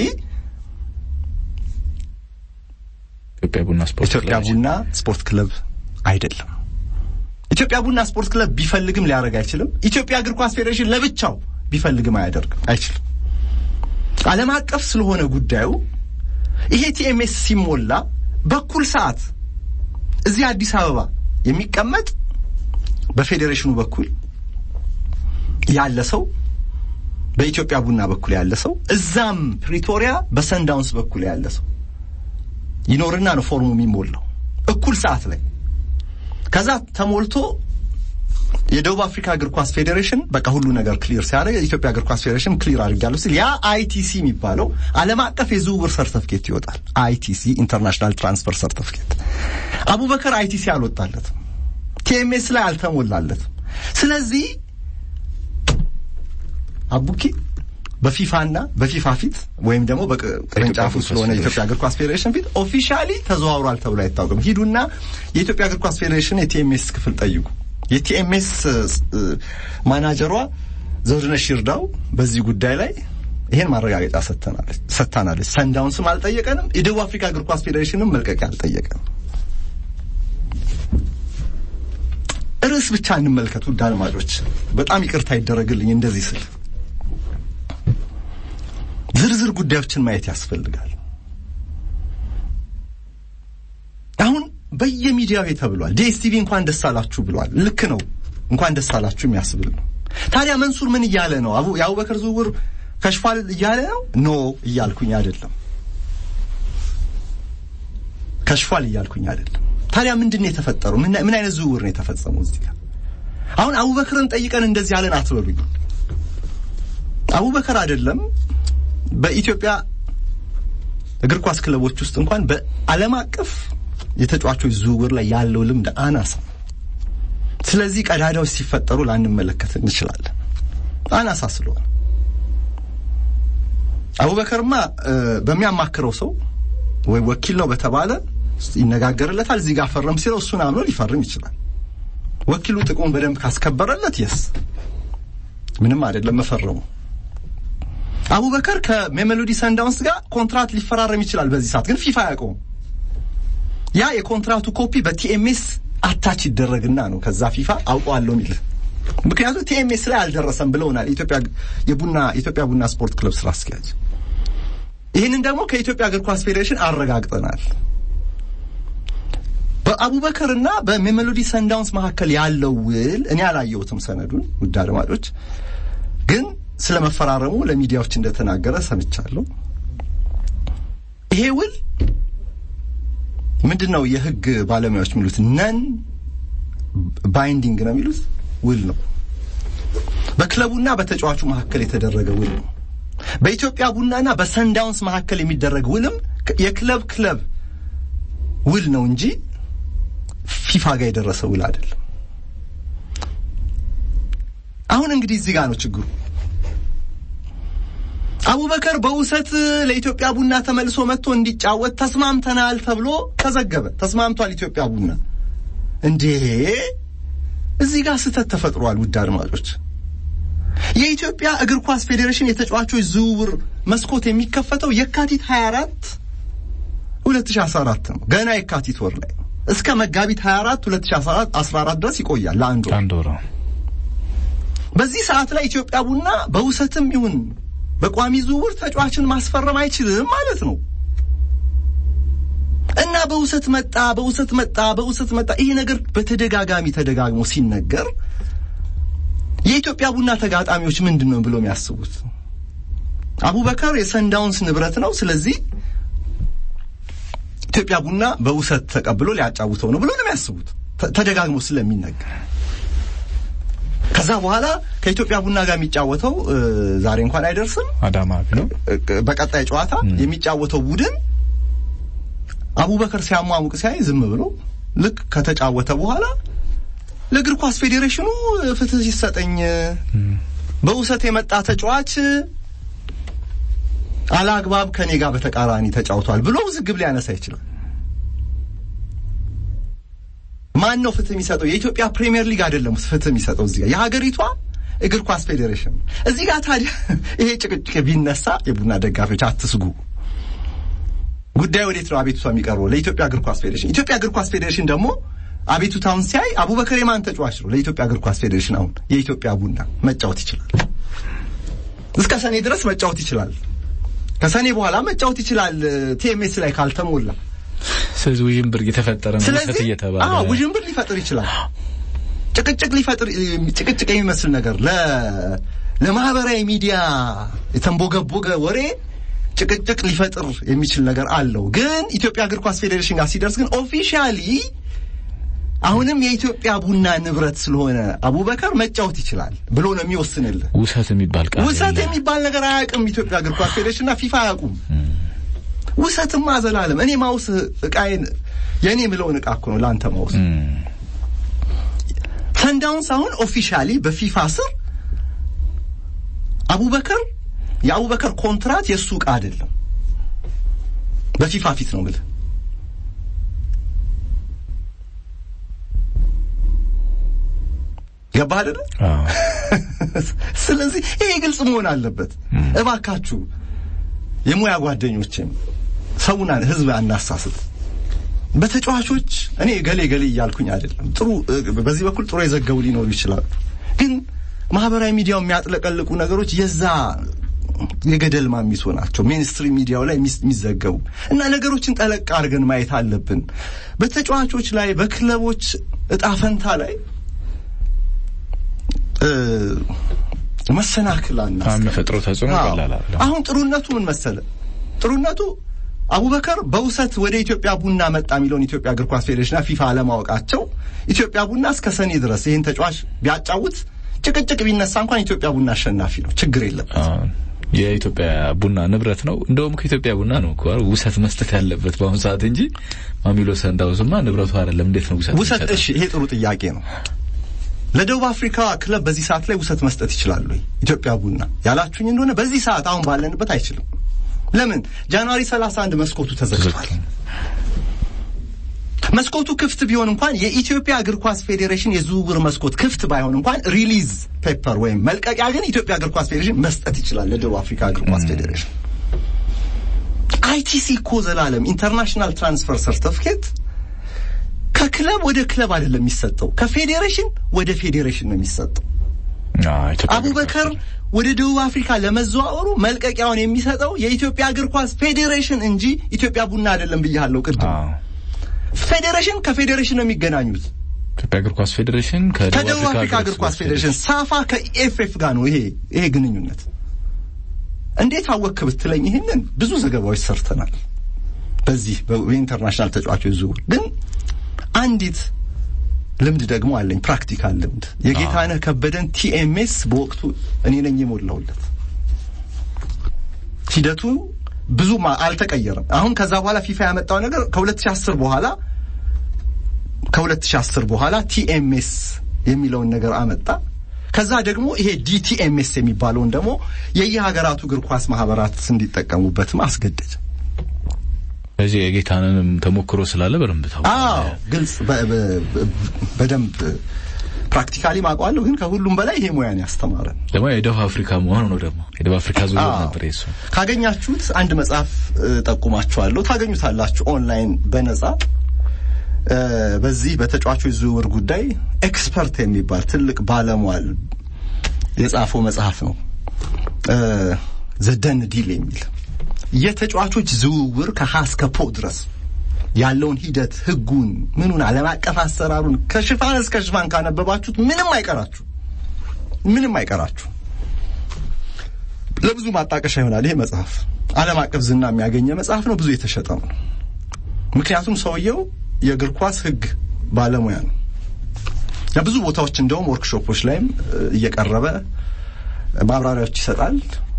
[SPEAKER 1] ኢትዮጵያ ቡና ስፖርት
[SPEAKER 2] ኢትዮጵያ ቡና ስፖርት ክለብ አይደለም። ኢትዮጵያ ቡና ስፖርት ክለብ ቢፈልግም ሊያደርግ አይችልም። ኢትዮጵያ እግር ኳስ ፌዴሬሽን ለብቻው ቢፈልግም አያደርግም አይችልም። ዓለም አቀፍ ስለሆነ ጉዳዩ ይሄ ቲኤምኤስ ሲሞላ በኩል ሰዓት እዚህ አዲስ አበባ የሚቀመጥ በፌዴሬሽኑ በኩል ያለ ሰው በኢትዮጵያ ቡና በኩል ያለ ሰው እዛም ፕሪቶሪያ በሰንዳውንስ በኩል ያለ ሰው ይኖርና ነው ፎርሙ የሚሞላው እኩል ሰዓት ላይ። ከዛ ተሞልቶ የደቡብ አፍሪካ እግር ኳስ ፌዴሬሽን በቃ ሁሉ ነገር ክሊር ሲያደርግ የኢትዮጵያ እግር ኳስ ፌዴሬሽን ክሊር አድርጋለሁ ሲል ያ አይቲሲ የሚባለው ዓለም አቀፍ የዝውውር ሰርተፍኬት ይወጣል። አይቲሲ ኢንተርናሽናል ትራንስፈር ሰርተፍኬት። አቡበከር አይቲሲ አልወጣለትም፣ ቲኤምኤስ ላይ አልተሞላለትም። ስለዚህ አቡኪ በፊፋና በፊፋ ፊት ወይም ደግሞ በቅርንጫፉ ስለሆነ የኢትዮጵያ እግር ኳስ ፌዴሬሽን ፊት ኦፊሻሊ ተዘዋውሯል ተብሎ አይታወቅም። ሂዱና የኢትዮጵያ እግር ኳስ ፌዴሬሽን የቲኤምኤስ ክፍል ጠይቁ። የቲኤምኤስ ማናጀሯ ዘውድነሽ ይርዳው በዚህ ጉዳይ ላይ ይሄን ማረጋገጫ ሰጥታናለች። ሰንዳውንስም አልጠየቀንም፣ የደቡብ አፍሪካ እግር ኳስ ፌዴሬሽንም መልቀቂያ አልጠየቀንም። ርዕስ ብቻ እንመልከት ውድ አድማጮች፣ በጣም ይቅርታ ይደረግልኝ እንደዚህ ስል ዝርዝር ጉዳዮችን ማየት ያስፈልጋል። አሁን በየሚዲያው ተብሏል። ዲኤስቲቪ እንኳን ደስ አላችሁ ብሏል። ልክ ነው፣ እንኳን ደስ አላችሁ የሚያስብል ነው። ታዲያ መንሱር ምን እያለ ነው? አቡ የአቡበከር ዝውውር ከሽፏል እያለ ነው? ኖ እያልኩኝ አይደለም፣ ከሽፏል እያልኩኝ አይደለም። ታዲያ ምንድን ነው የተፈጠረው? ምን አይነት ዝውውር ነው የተፈጸመው? እዚህ ጋር አሁን አቡበከርን ጠይቀን እንደዚህ ያለን አትበሉኝ። አቡበከር አይደለም በኢትዮጵያ እግር ኳስ ክለቦች ውስጥ እንኳን በዓለም አቀፍ የተጫዋቾች ዝውውር ላይ ያለው ልምድ አናሳ። ስለዚህ ቀዳዳዎች ሲፈጠሩ ላንመለከት እንችላለን፣ አናሳ ስለሆነ። አቡበከርማ በሚያማክረው ሰው ወይ ወኪል ነው በተባለ ይነጋገርለታል። እዚህ ጋር ፈረም ሲለው እሱን አምኖ ሊፈርም ይችላል። ወኪሉ ጥቅሙን በደንብ ካስከበረለት የስ ምንም አይደለም መፈረሙ። አቡበከር ከሜሜሎዲ ሰንዳውንስ ጋር ኮንትራት ሊፈራረም ይችላል። በዚህ ሰዓት ግን ፊፋ አያውቀውም። ያ የኮንትራቱ ኮፒ በቲኤምኤስ አታች ይደረግና ነው ከዛ ፊፋ አውቀዋለሁ የሚል ምክንያቱም ቲኤምኤስ ላይ አልደረሰም ብለውናል የኢትዮጵያ የቡና የኢትዮጵያ ቡና ስፖርት ክለብ ስራ አስኪያጅ። ይህንን ደግሞ ከኢትዮጵያ እግር ኳስ ፌዴሬሽን አረጋግጠናል። በአቡበከርና በሜሎዲ ሰንዳውንስ መካከል ያለው ውል እኔ አላየሁትም ሰነዱን፣ ውድ አድማጮች፣ ግን ስለ መፈራረሙ ለሚዲያዎች እንደተናገረ ሰምቻለሁ። ይሄ ውል ምንድን ነው? የህግ ባለሙያዎች የሚሉት ነን ባይንዲንግ ነው የሚሉት ውል ነው። በክለቡና በተጫዋቹ መካከል የተደረገ ውል ነው። በኢትዮጵያ ቡናና በሰንዳውንስ መካከል የሚደረግ ውልም የክለብ ክለብ ውል ነው እንጂ ፊፋ ጋር የደረሰ ውል አይደለም። አሁን እንግዲህ እዚህ ጋር ነው ችግሩ። አቡበከር በውሰት ለኢትዮጵያ ቡና ተመልሶ መጥቶ እንዲጫወት ተስማምተናል ተብሎ ተዘገበ። ተስማምቷል ኢትዮጵያ ቡና። እንዴ እዚህ ጋር ስህተት ተፈጥሯል። ውድ አድማጮች የኢትዮጵያ እግር ኳስ ፌዴሬሽን የተጫዋቾች ዝውውር መስኮት የሚከፈተው የካቲት 24 2014 ነው። ገና የካቲት ወር ላይ እስከ መጋቢት 24 2014 ድረስ ይቆያል ለአንድ ወር።
[SPEAKER 1] አንድ ወር
[SPEAKER 2] በዚህ ሰዓት ላይ ኢትዮጵያ ቡና በውሰትም ይሁን በቋሚ ዝውውር ተጫዋችን ማስፈረም አይችልም ማለት ነው። እና በውሰት መጣ በውሰት መጣ በውሰት መጣ። ይሄ ነገር በተደጋጋሚ ተደጋግሞ ሲነገር የኢትዮጵያ ቡና ተጋጣሚዎች ምንድን ነው ብሎ የሚያስቡት? አቡበከር የሰንዳውንስ ንብረት ነው፣ ስለዚህ ኢትዮጵያ ቡና በውሰት ተቀብሎ ሊያጫውተው ነው ብሎ ነው የሚያስቡት ተደጋግሞ ስለሚነገር። ከዛ በኋላ ከኢትዮጵያ ቡና ጋር የሚጫወተው ዛሬ እንኳን አይደርስም
[SPEAKER 1] አዳማ ነው።
[SPEAKER 2] በቀጣይ ጨዋታ የሚጫወተው ቡድን አቡበከር ሲያሟሙቅ ሲያይ ዝም ብሎ ልክ ከተጫወተ በኋላ ለእግር ኳስ ፌዴሬሽኑ ፍትህ ሲሰጠኝ በውሰት የመጣ ተጫዋች አላግባብ ከኔ ጋር በተቃራኒ ተጫውቷል ብሎ ውዝግብ ሊያነሳ ይችላል። ማን ነው ፍትህ የሚሰጠው? የኢትዮጵያ ፕሪሚየር ሊግ አይደለም ፍትህ የሚሰጠው እዚህ ጋር የሀገሪቷ እግር ኳስ ፌዴሬሽን። እዚህ ጋር ታዲያ ይሄ ጭቅጭቅ ቢነሳ የቡና ደጋፊዎች አትስጉ። ጉዳዩ ወዴት ነው አቤቱታ የሚቀርበው? ለኢትዮጵያ እግር ኳስ ፌዴሬሽን። ኢትዮጵያ እግር ኳስ ፌዴሬሽን ደግሞ አቤቱታውን ሲያይ አቡበከር የማን ተጫዋች ነው? ለኢትዮጵያ እግር ኳስ ፌዴሬሽን አሁን የኢትዮጵያ ቡና መጫወት ይችላል። እስከ ሰኔ ድረስ መጫወት ይችላል። ከሰኔ በኋላ መጫወት ይችላል። ቲኤምኤስ ላይ ካልተሞላ
[SPEAKER 1] ስለዚህ ውዥንብር እየተፈጠረ ነው
[SPEAKER 2] ስለዚህ
[SPEAKER 1] እየተባለ
[SPEAKER 2] አዎ ውዥንብር ሊፈጥር ይችላል። ጭቅጭቅ ሊፈጥር ጭቅጭቅ የሚመስል ነገር ለ ለማህበራዊ ሚዲያ የተንቦገቦገ ወሬ ጭቅጭቅ ሊፈጥር የሚችል ነገር አለው። ግን ኢትዮጵያ እግር ኳስ ፌዴሬሽን ጋር ሲደርስ ግን ኦፊሻሊ አሁንም የኢትዮጵያ ቡና ንብረት ስለሆነ አቡበከር መጫወት ይችላል ብሎ ነው የሚወስንልህ።
[SPEAKER 1] ውሰት የሚባል ቃል
[SPEAKER 2] ውሰት
[SPEAKER 1] የለም።
[SPEAKER 2] የሚባል ነገር አያውቅም ኢትዮጵያ እግር ኳስ ፌዴሬሽንና ፊፋ አያውቁም። ውሰትማ ዘላለም እኔ ማውስ እቃዬን የእኔ የምለውን እቃ እኮ ነው ለአንተ ማውስ።
[SPEAKER 1] እም፣
[SPEAKER 2] ሰንዳውንስ አሁን ኦፊሻሊ በፊፋ ስር አቡበከር የአቡበከር ኮንትራት የእሱ እቃ አይደለም። በፊፋ ፊት ነው የምልህ። ገባህ አይደለ?
[SPEAKER 1] አዎ።
[SPEAKER 2] ስለዚህ ይሄ ግልጽ መሆን አለበት። እባካችሁ የሙያ ጓደኞችም ሰውን ህዝብ አናሳስት። በተጫዋቾች እኔ ገሌ ገሌ እያልኩኝ አይደለም። ጥሩ በዚህ በኩል ጥሩ የዘገቡ ሊኖሩ ይችላሉ። ግን ማህበራዊ ሚዲያው የሚያጥለቀልቁ ነገሮች የዛ የገደል ማሚሶ ናቸው። ሜንስትሪም ሚዲያው ላይ የሚስ- የሚዘገቡ እና ነገሮችን ጠለቅ አድርገን ማየት አለብን። በተጫዋቾች ላይ በክለቦች እጣ ፈንታ ላይ እ፣ መሰናክል
[SPEAKER 1] አሁን
[SPEAKER 2] አናስቀምጥ።
[SPEAKER 1] የሚፈጥረው ተጽዕኖ
[SPEAKER 2] አዎ።
[SPEAKER 1] ቀላል አይደለም።
[SPEAKER 2] አሁን ጥሩነቱ ምን መሰለ? ጥሩነቱ አቡበከር በውሰት ወደ ኢትዮጵያ ቡና መጣ የሚለውን ኢትዮጵያ እግር ኳስ ፌዴሬሽንና ፊፋ አለማወቃቸው ኢትዮጵያ ቡና እስከ ሰኔ ድረስ ይህን ተጫዋች ቢያጫውት ጭቅጭቅ ቢነሳ እንኳን ኢትዮጵያ ቡና አሸናፊ ነው፣ ችግር የለም።
[SPEAKER 1] አዎ። የኢትዮጵያ ቡና ንብረት ነው። እንደውም ከኢትዮጵያ ቡና ነው እኮ አይደል ውሰት መስጠት ያለበት በአሁኑ ሰዓት እንጂ ማሚሎ ሰንዳውስማ ንብረቱ አይደለም። እንዴት ነው ውሰት
[SPEAKER 2] ውሰት
[SPEAKER 1] የሚሰጠው?
[SPEAKER 2] እሺ፣ ይሄ ጥሩ ጥያቄ ነው። ለደቡብ አፍሪካ ክለብ በዚህ ሰዓት ላይ ውሰት መስጠት ይችላሉ ወይ? ኢትዮጵያ ቡና ያላችሁኝ እንደሆነ በዚህ ሰዓት አሁን ባለንበት አይችልም። ለምን? ጃንዋሪ 31 መስኮቱ ተዘግቷል። መስኮቱ ክፍት ቢሆን እንኳን የኢትዮጵያ እግር ኳስ ፌዴሬሽን የዝውውር መስኮት ክፍት ባይሆን እንኳን ሪሊዝ ፔፐር ወይም መልቀቂያ ግን ኢትዮጵያ እግር ኳስ ፌዴሬሽን መስጠት ይችላል ለደቡብ አፍሪካ እግር ኳስ ፌዴሬሽን። አይቲሲ እኮ ዘላለም ኢንተርናሽናል ትራንስፈር ሰርተፍኬት ከክለብ ወደ ክለብ አይደለም የሚሰጠው፣ ከፌዴሬሽን ወደ ፌዴሬሽን ነው የሚሰጠው። አቡበከር ወደ ደቡብ አፍሪካ ለመዘዋወሩ መልቀቂያውን የሚሰጠው የኢትዮጵያ እግር ኳስ ፌዴሬሽን እንጂ ኢትዮጵያ ቡና አይደለም ብያለሁ ቅድም። ፌዴሬሽን ከፌዴሬሽን ነው የሚገናኙት።
[SPEAKER 1] ኢትዮጵያ እግር ኳስ ፌዴሬሽን
[SPEAKER 2] ከደቡብ አፍሪካ እግር ኳስ ፌዴሬሽን፣ ሳፋ ከኢኤፍኤፍ ጋር ነው ይሄ ይሄ ግንኙነት። እንዴት አወክ ብትለኝ ይህንን ብዙ ዘገባዎች ሰርተናል። በዚህ በኢንተርናሽናል ተጫዋቾች ዝውውር ግን አንዲት ልምድ ደግሞ አለኝ፣ ፕራክቲካል ልምድ። የጌታነህ ከበደን ቲኤምኤስ በወቅቱ እኔ ነኝ የሞላውለት። ሂደቱ ብዙም አልተቀየረም። አሁን ከዛ በኋላ ፊፋ ያመጣው ነገር ከ2010 በኋላ ከ2010 በኋላ ቲኤምኤስ የሚለውን ነገር አመጣ። ከዛ ደግሞ ይሄ ዲቲኤምኤስ የሚባለውን ደግሞ የየሀገራቱ እግር ኳስ ማህበራት እንዲጠቀሙበትም አስገደደ።
[SPEAKER 1] ስለዚህ የጌታንንም ተሞክሮ ስላለ በደንብ ታውቃለህ።
[SPEAKER 2] አዎ ግልጽ በደንብ ፕራክቲካሊ ማውቀዋለሁ። ግን ከሁሉም በላይ ይሄ ሙያን ያስተማረን
[SPEAKER 1] ደግሞ የደቡብ አፍሪካ መሆኑ ነው። ደግሞ የደቡብ አፍሪካ ዝውውር ነበር የሱ።
[SPEAKER 2] ካገኛችሁት አንድ መጽሐፍ ጠቁማችኋለሁ። ታገኙታላችሁ ኦንላይን በነጻ በዚህ በተጫዋቾች ዝውውር ጉዳይ ኤክስፐርት የሚባል ትልቅ ባለሟል የጻፈው መጽሐፍ ነው። ዘደን ዲል የሚል የተጫዋቾች ዝውውር ከሀ እስከ ፖ ድረስ ያለውን ሂደት ህጉን፣ ምኑን፣ ዓለም አቀፍ አሰራሩን ከሽፋን እስከ ሽፋን ካነበባችሁት ምንም አይቀራችሁ፣ ምንም አይቀራችሁ። ለብዙ ማጣቀሻ ይሆናል ይሄ መጽሐፍ። ዓለም አቀፍ ዝና የሚያገኘ መጽሐፍ ነው። ብዙ የተሸጠ ነው። ምክንያቱም ሰውየው የእግር ኳስ ህግ ባለሙያ ነው። ብዙ ቦታዎች እንደውም ወርክሾፖች ላይም እየቀረበ ማብራሪያዎች ይሰጣል።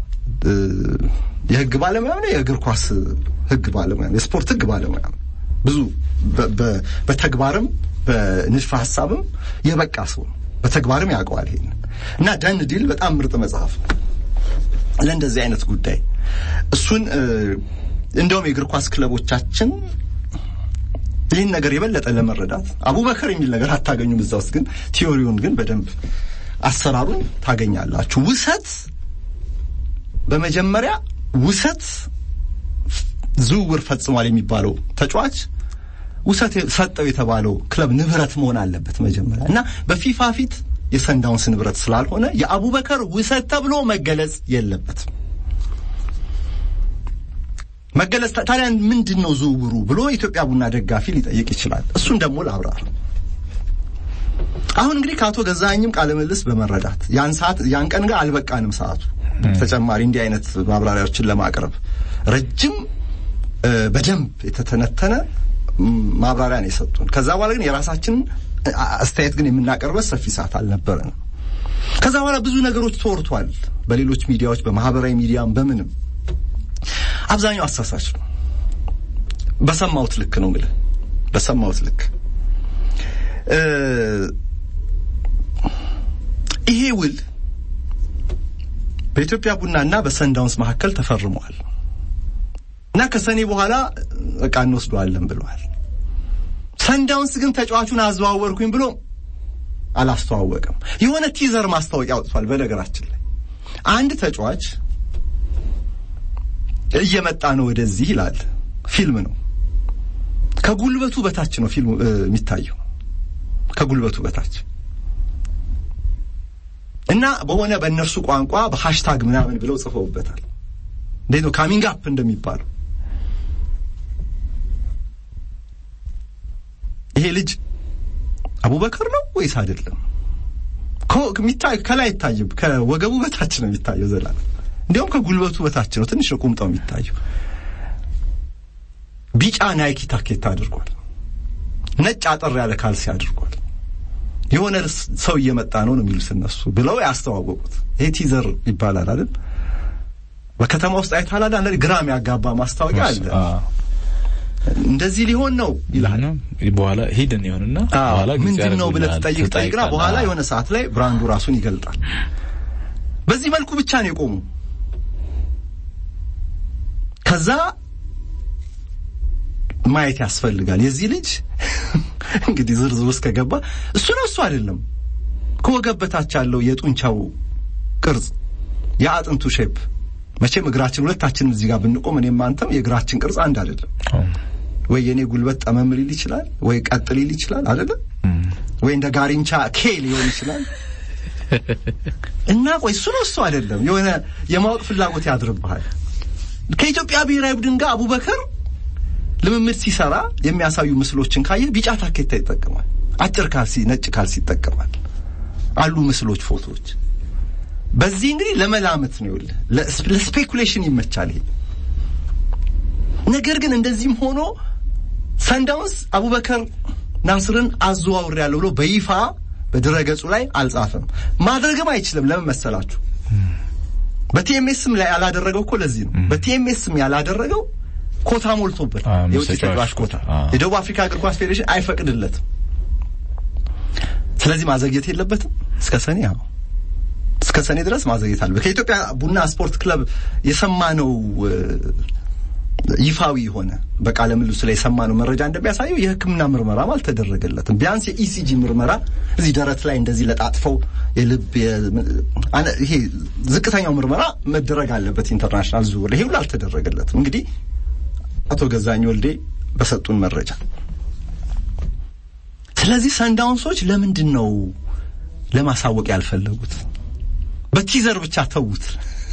[SPEAKER 2] የህግ ባለሙያ ነው። የእግር ኳስ ህግ ባለሙያ ነው። የስፖርት ህግ ባለሙያ ነው። ብዙ በተግባርም በንድፈ ሀሳብም የበቃ ሰው ነው። በተግባርም ያውቀዋል ይሄን እና ደን ዲል በጣም ምርጥ መጽሐፍ ለእንደዚህ አይነት ጉዳይ እሱን እንደውም የእግር ኳስ ክለቦቻችን ይህን ነገር የበለጠ ለመረዳት አቡበከር የሚል ነገር አታገኙም እዛ ውስጥ ግን ቲዮሪውን ግን በደንብ አሰራሩን ታገኛላችሁ። ውሰት በመጀመሪያ ውሰት ዝውውር ፈጽሟል የሚባለው ተጫዋች ውሰት ሰጠው የተባለው ክለብ ንብረት መሆን አለበት መጀመሪያ እና በፊፋ ፊት የሰንዳውንስ ንብረት ስላልሆነ የአቡበከር ውሰት ተብሎ መገለጽ የለበትም። መገለጽ ታዲያ ምንድን ነው ዝውውሩ ብሎ የኢትዮጵያ ቡና ደጋፊ ሊጠይቅ ይችላል። እሱን ደግሞ ላብራር። አሁን እንግዲህ ከአቶ ገዛኸኝም ቃለ ምልልስ በመረዳት ያን ሰዓት ያን ቀን ጋር አልበቃንም ሰዓቱ ተጨማሪ እንዲህ አይነት ማብራሪያዎችን ለማቅረብ ረጅም በደንብ የተተነተነ ማብራሪያ ነው የሰጡን። ከዛ በኋላ ግን የራሳችንን አስተያየት ግን የምናቀርበት ሰፊ ሰዓት አልነበረንም። ከዛ በኋላ ብዙ ነገሮች ተወርቷል፣ በሌሎች ሚዲያዎች፣ በማህበራዊ ሚዲያም በምንም አብዛኛው አሳሳች ነው። በሰማሁት ልክ ነው የምልህ፣ በሰማሁት ልክ ይሄ ውል በኢትዮጵያ ቡናና በሰንዳውንስ መካከል ተፈርሟል እና ከሰኔ በኋላ እቃ እንወስደዋለን ብለዋል። ሰንዳውንስ ግን ተጫዋቹን አዘዋወርኩኝ ብሎ አላስተዋወቅም። የሆነ ቲዘር ማስታወቂያ አውጥቷል። በነገራችን ላይ አንድ ተጫዋች እየመጣ ነው ወደዚህ ይላል። ፊልም ነው። ከጉልበቱ በታች ነው ፊልሙ የሚታየው፣ ከጉልበቱ በታች እና በሆነ በእነርሱ ቋንቋ በሃሽታግ ምናምን ብለው ጽፈውበታል። እንዴት ነው ካሚንግ አፕ እንደሚባለው። ይሄ ልጅ አቡበከር ነው ወይስ አይደለም? ከላይ አይታይም። ከወገቡ በታች ነው የሚታየው ዘላለም እንዲያውም ከጉልበቱ በታች ነው። ትንሽ ነው ቁምጣው የሚታየው። ቢጫ ናይኪ ታኬታ አድርጓል። ነጭ አጠር ያለ ካልሲ አድርጓል። የሆነ ሰው እየመጣ ነው ነው የሚሉት እነሱ ብለው ያስተዋወቁት። ይሄ ቲዘር ይባላል አይደል? በከተማ ውስጥ አይተሃል አይደል? ግራም ያጋባ ማስታወቂያ አለ። እንደዚህ ሊሆን ነው ይላል።
[SPEAKER 1] በኋላ ሂድን ይሆንና በኋላ
[SPEAKER 2] ምንድን ነው ብለህ ትጠይቅ ጠይቅና በኋላ የሆነ ሰዓት ላይ ብራንዱ ራሱን ይገልጣል። በዚህ መልኩ ብቻ ነው የቆሙ። ከዛ ማየት ያስፈልጋል። የዚህ ልጅ እንግዲህ ዝርዝር ውስጥ ከገባ እሱ ነው እሱ አይደለም። ከወገብ በታች ያለው የጡንቻው ቅርጽ የአጥንቱ ሼፕ መቼም እግራችን ሁለታችንም እዚህ ጋር ብንቆም እኔም አንተም የእግራችን ቅርጽ አንድ አይደለም። ወይ የኔ ጉልበት ጠመም ሊል ይችላል፣ ወይ ቀጥ ሊል ይችላል አይደለም። ወይ እንደ ጋሪንቻ ኬ ሊሆን ይችላል። እና ቆይ እሱ ነው እሱ አይደለም የሆነ የማወቅ ፍላጎት ያድርብሃል። ከኢትዮጵያ ብሔራዊ ቡድን ጋር አቡበከር ልምምድ ሲሰራ የሚያሳዩ ምስሎችን ካየ ቢጫ ታኬታ ይጠቀማል። አጭር ካልሲ፣ ነጭ ካልሲ ይጠቀማል። አሉ ምስሎች፣ ፎቶዎች። በዚህ እንግዲህ ለመላመት ነው ይኸውልህ፣ ለስፔኩሌሽን ይመቻል ይሄ ነገር ግን እንደዚህም ሆኖ ሰንዳውንስ አቡበከር ናስርን አዘዋውሬያለሁ ብሎ በይፋ በድረገጹ ላይ አልጻፈም። ማድረግም አይችልም። ለምን መሰላችሁ? በቲኤምኤስም ላይ ያላደረገው እኮ ለዚህ ነው። በቲኤምኤስም ያላደረገው ኮታ ሞልቶበት የውጭ ተጫዋች ኮታ የደቡብ አፍሪካ እግር ኳስ ፌዴሬሽን አይፈቅድለትም። ስለዚህ ማዘግየት የለበትም እስከ ሰኔ ያው እስከ ሰኔ ድረስ ማዘግየት አለበት። ከኢትዮጵያ ቡና ስፖርት ክለብ የሰማነው ይፋዊ የሆነ በቃለ ምልልሱ ላይ የሰማነው መረጃ እንደሚያሳየው የሕክምና ምርመራም አልተደረገለትም። ቢያንስ የኢሲጂ ምርመራ እዚህ ደረት ላይ እንደዚህ ለጣጥፈው የልብ ይሄ ዝቅተኛው ምርመራ መደረግ አለበት። ኢንተርናሽናል ዝውውር ይሄ ሁሉ አልተደረገለትም። እንግዲህ አቶ ገዛኝ ወልዴ በሰጡን መረጃ ስለዚህ ሰንዳውንሶች ለምንድን ነው ለማሳወቅ ያልፈለጉት? በቲዘር ብቻ ተዉት።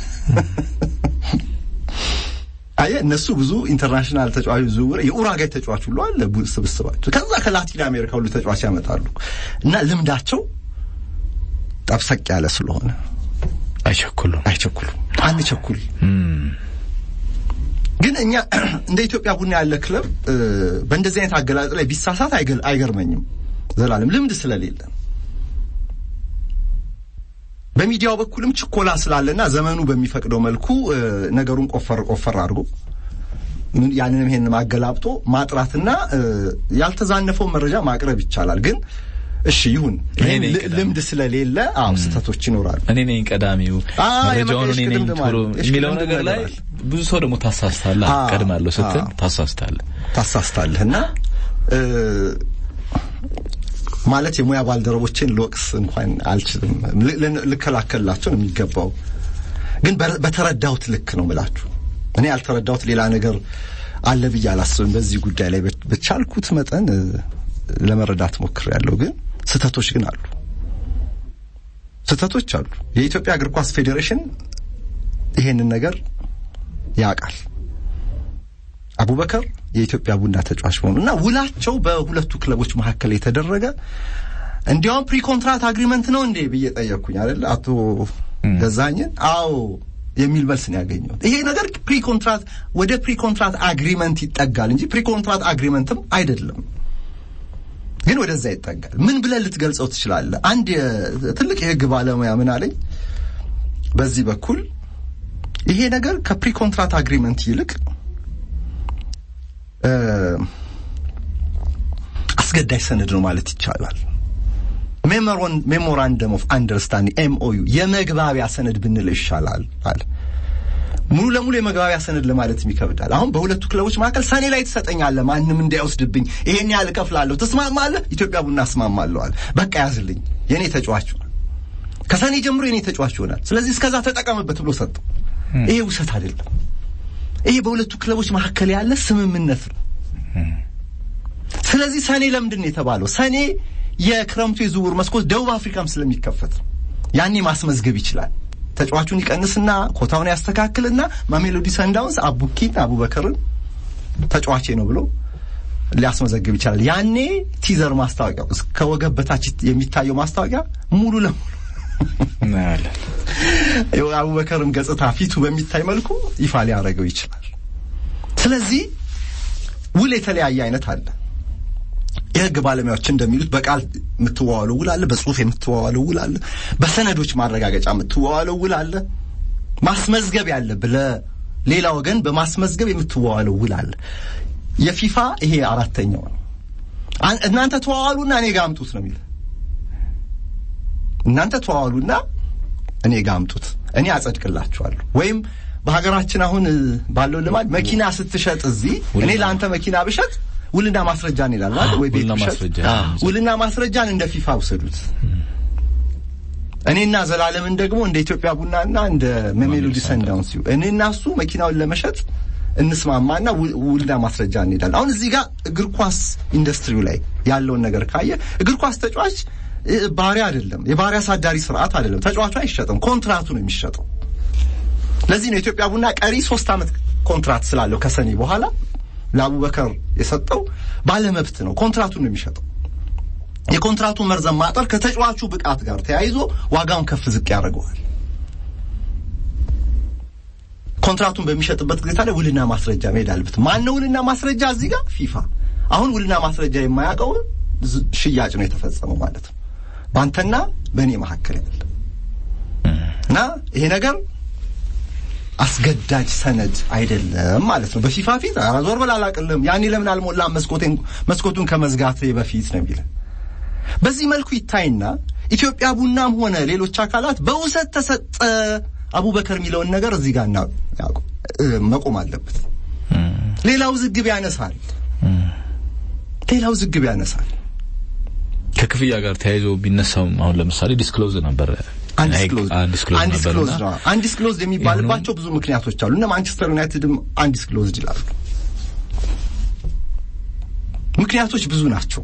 [SPEAKER 2] አየ እነሱ ብዙ ኢንተርናሽናል ተጫዋች ዝውውር የኡራጋይ ተጫዋች ሁሉ አለ ስብስባቸው። ከዛ ከላቲን አሜሪካ ሁሉ ተጫዋች ያመጣሉ እና ልምዳቸው ጠብሰቅ ያለ ስለሆነ
[SPEAKER 1] አይቸኩሉም
[SPEAKER 2] አይቸኩሉም። አንቸኩል ግን እኛ እንደ ኢትዮጵያ ቡና ያለ ክለብ በእንደዚህ አይነት አገላለጽ ላይ ቢሳሳት አይገርመኝም። ዘላለም ልምድ ስለሌለ በሚዲያው በኩልም ችኮላ ስላለና ዘመኑ በሚፈቅደው መልኩ ነገሩን ቆፈር ቆፈር አድርጎ ያንንም ይሄንን አገላብጦ ማጥራትና ያልተዛነፈው መረጃ ማቅረብ ይቻላል። ግን እሺ ይሁን፣ ልምድ ስለሌለ አዎ ስህተቶች ይኖራሉ።
[SPEAKER 1] እኔ ነኝ ቀዳሚው መረጃውን እኔ ነኝ ቶሎ የሚለው ነገር ላይ ብዙ ሰው ደግሞ ታሳስታለህ፣ ቀድማለሁ ስትል ታሳስታለህ
[SPEAKER 2] ታሳስታለህ እና ማለት የሙያ ባልደረቦችን ልወቅስ እንኳን አልችልም። ልከላከልላቸው ነው የሚገባው። ግን በተረዳሁት ልክ ነው ምላችሁ። እኔ ያልተረዳሁት ሌላ ነገር አለ ብዬ አላስብም። በዚህ ጉዳይ ላይ በቻልኩት መጠን ለመረዳት ሞክሬያለሁ። ግን ስህተቶች ግን አሉ፣ ስህተቶች አሉ። የኢትዮጵያ እግር ኳስ ፌዴሬሽን ይሄንን ነገር ያውቃል። አቡበከር የኢትዮጵያ ቡና ተጫዋች መሆኑ እና ውላቸው በሁለቱ ክለቦች መካከል የተደረገ እንዲያውም ፕሪ ኮንትራት አግሪመንት ነው እንዴ ብዬ ጠየቅኩኝ አይደል አቶ ገዛኝን። አዎ የሚል መልስ ነው ያገኘሁት። ይሄ ነገር ፕሪ ኮንትራት ወደ ፕሪ ኮንትራት አግሪመንት ይጠጋል እንጂ ፕሪ ኮንትራት አግሪመንትም አይደለም፣ ግን ወደዛ ይጠጋል። ምን ብለን ልትገልጸው ትችላለህ? አንድ ትልቅ የህግ ባለሙያ ምን አለኝ፣ በዚህ በኩል ይሄ ነገር ከፕሪ ኮንትራት አግሪመንት ይልቅ አስገዳጅ ሰነድ ነው ማለት ይቻላል። ሜሞራንደም ኦፍ አንደርስታንዲንግ ኤምኦዩ የመግባቢያ ሰነድ ብንለው ይሻላል አለ። ሙሉ ለሙሉ የመግባቢያ ሰነድ ለማለት ይከብዳል። አሁን በሁለቱ ክለቦች መካከል ሰኔ ላይ ትሰጠኛለህ፣ ማንም እንዳይወስድብኝ፣ ይሄን ያህል እከፍላለሁ፣ ትስማማለህ? ኢትዮጵያ ቡና እስማማለሁ አለ። በቃ ያዝልኝ፣ የኔ ተጫዋች ከሰኔ ጀምሮ የኔ ተጫዋች ይሆናል። ስለዚህ እስከዛ ተጠቀምበት ብሎ ሰጠው። ይሄ ውሰት አይደለም። ይሄ በሁለቱ ክለቦች መካከል ያለ ስምምነት ነው። ስለዚህ ሰኔ ለምንድን ነው የተባለው? ሰኔ የክረምቱ የዝውውር መስኮት ደቡብ አፍሪካም ስለሚከፈት ያኔ ማስመዝገብ ይችላል። ተጫዋቹን ይቀንስና ኮታውን ያስተካክልና ማሜሎዲ ሰንዳውንስ አቡኪን አቡበከርን ተጫዋቼ ነው ብሎ ሊያስመዘግብ ይችላል። ያኔ ቲዘር ማስታወቂያው እስከ ወገብ በታች የሚታየው ማስታወቂያ ሙሉ ለሙሉ አቡበከርም ገጽታ ፊቱ በሚታይ መልኩ ይፋ ሊያደርገው ይችላል። ስለዚህ ውል የተለያየ አይነት አለ። የህግ ባለሙያዎች እንደሚሉት በቃል የምትዋዋለው ውል አለ፣ በጽሁፍ የምትዋዋለው ውል አለ፣ በሰነዶች ማረጋገጫ የምትዋዋለው ውል አለ፣ ማስመዝገብ ያለብህ ለሌላ ወገን በማስመዝገብ የምትዋዋለው ውል አለ። የፊፋ ይሄ አራተኛው ነው። እናንተ ተዋዋሉና እኔ ጋር አምጡት ነው የሚለው። እናንተ ተዋዋሉና እኔ ጋር አምጡት፣ እኔ አጸድቅላችኋለሁ። ወይም በሀገራችን አሁን ባለው ልማድ መኪና ስትሸጥ እዚህ እኔ ለአንተ መኪና ብሸጥ ውልና ማስረጃን ይላል ማለት ወይ ቤት ብሸጥ ውልና ማስረጃን እንደ ፊፋ ውሰዱት። እኔና ዘላለምን ደግሞ እንደ ኢትዮጵያ ቡናና እንደ ሜሜሎዲ ሰንዳውንስ እኔና እሱ መኪናውን ለመሸጥ እንስማማና ውልና ማስረጃ እንሄዳለን። አሁን እዚህ ጋር እግር ኳስ ኢንዱስትሪው ላይ ያለውን ነገር ካየ እግር ኳስ ተጫዋች ባሪያ አይደለም፣ የባሪያ አሳዳሪ ስርዓት አይደለም። ተጫዋቹ አይሸጥም፣ ኮንትራቱ ነው የሚሸጠው። ለዚህ ነው ኢትዮጵያ ቡና ቀሪ ሶስት ዓመት ኮንትራት ስላለው ከሰኔ በኋላ ለአቡበከር የሰጠው ባለመብት ነው። ኮንትራቱን ነው የሚሸጠው። የኮንትራቱን መርዘም ማጠር ከተጫዋቹ ብቃት ጋር ተያይዞ ዋጋውን ከፍ ዝቅ ያደርገዋል። ኮንትራቱን በሚሸጥበት ጊዜ ታዲያ ውልና ማስረጃ መሄድ አለበት። ማን ነው ውልና ማስረጃ? እዚህ ጋር ፊፋ። አሁን ውልና ማስረጃ የማያውቀውን ሽያጭ ነው የተፈጸመው ማለት ነው በአንተና በእኔ መካከል ያለ እና ይሄ ነገር አስገዳጅ ሰነድ አይደለም ማለት ነው። በፊፋ ፊት ኧረ ዞር በል አላቅልም፣ ያኔ ለምን አልሞላም መስኮቴን መስኮቱን ከመዝጋት በፊት ነው የሚለው። በዚህ መልኩ ይታይና ኢትዮጵያ ቡናም ሆነ ሌሎች አካላት በውሰት ተሰጠ አቡበከር የሚለውን ነገር እዚህ ጋር መቆም አለበት። ሌላው ዝግብ ያነሳል፣ ሌላው ዝግብ ያነሳል።
[SPEAKER 1] ከክፍያ ጋር ተያይዞ ቢነሳውም አሁን ለምሳሌ ዲስክሎዝ ነበር
[SPEAKER 2] አንዲስክሎዝድ የሚባልባቸው ብዙ ምክንያቶች አሉ። እነ ማንቸስተር ዩናይትድም አንዲስክሎዝድ ይላሉ። ምክንያቶች ብዙ ናቸው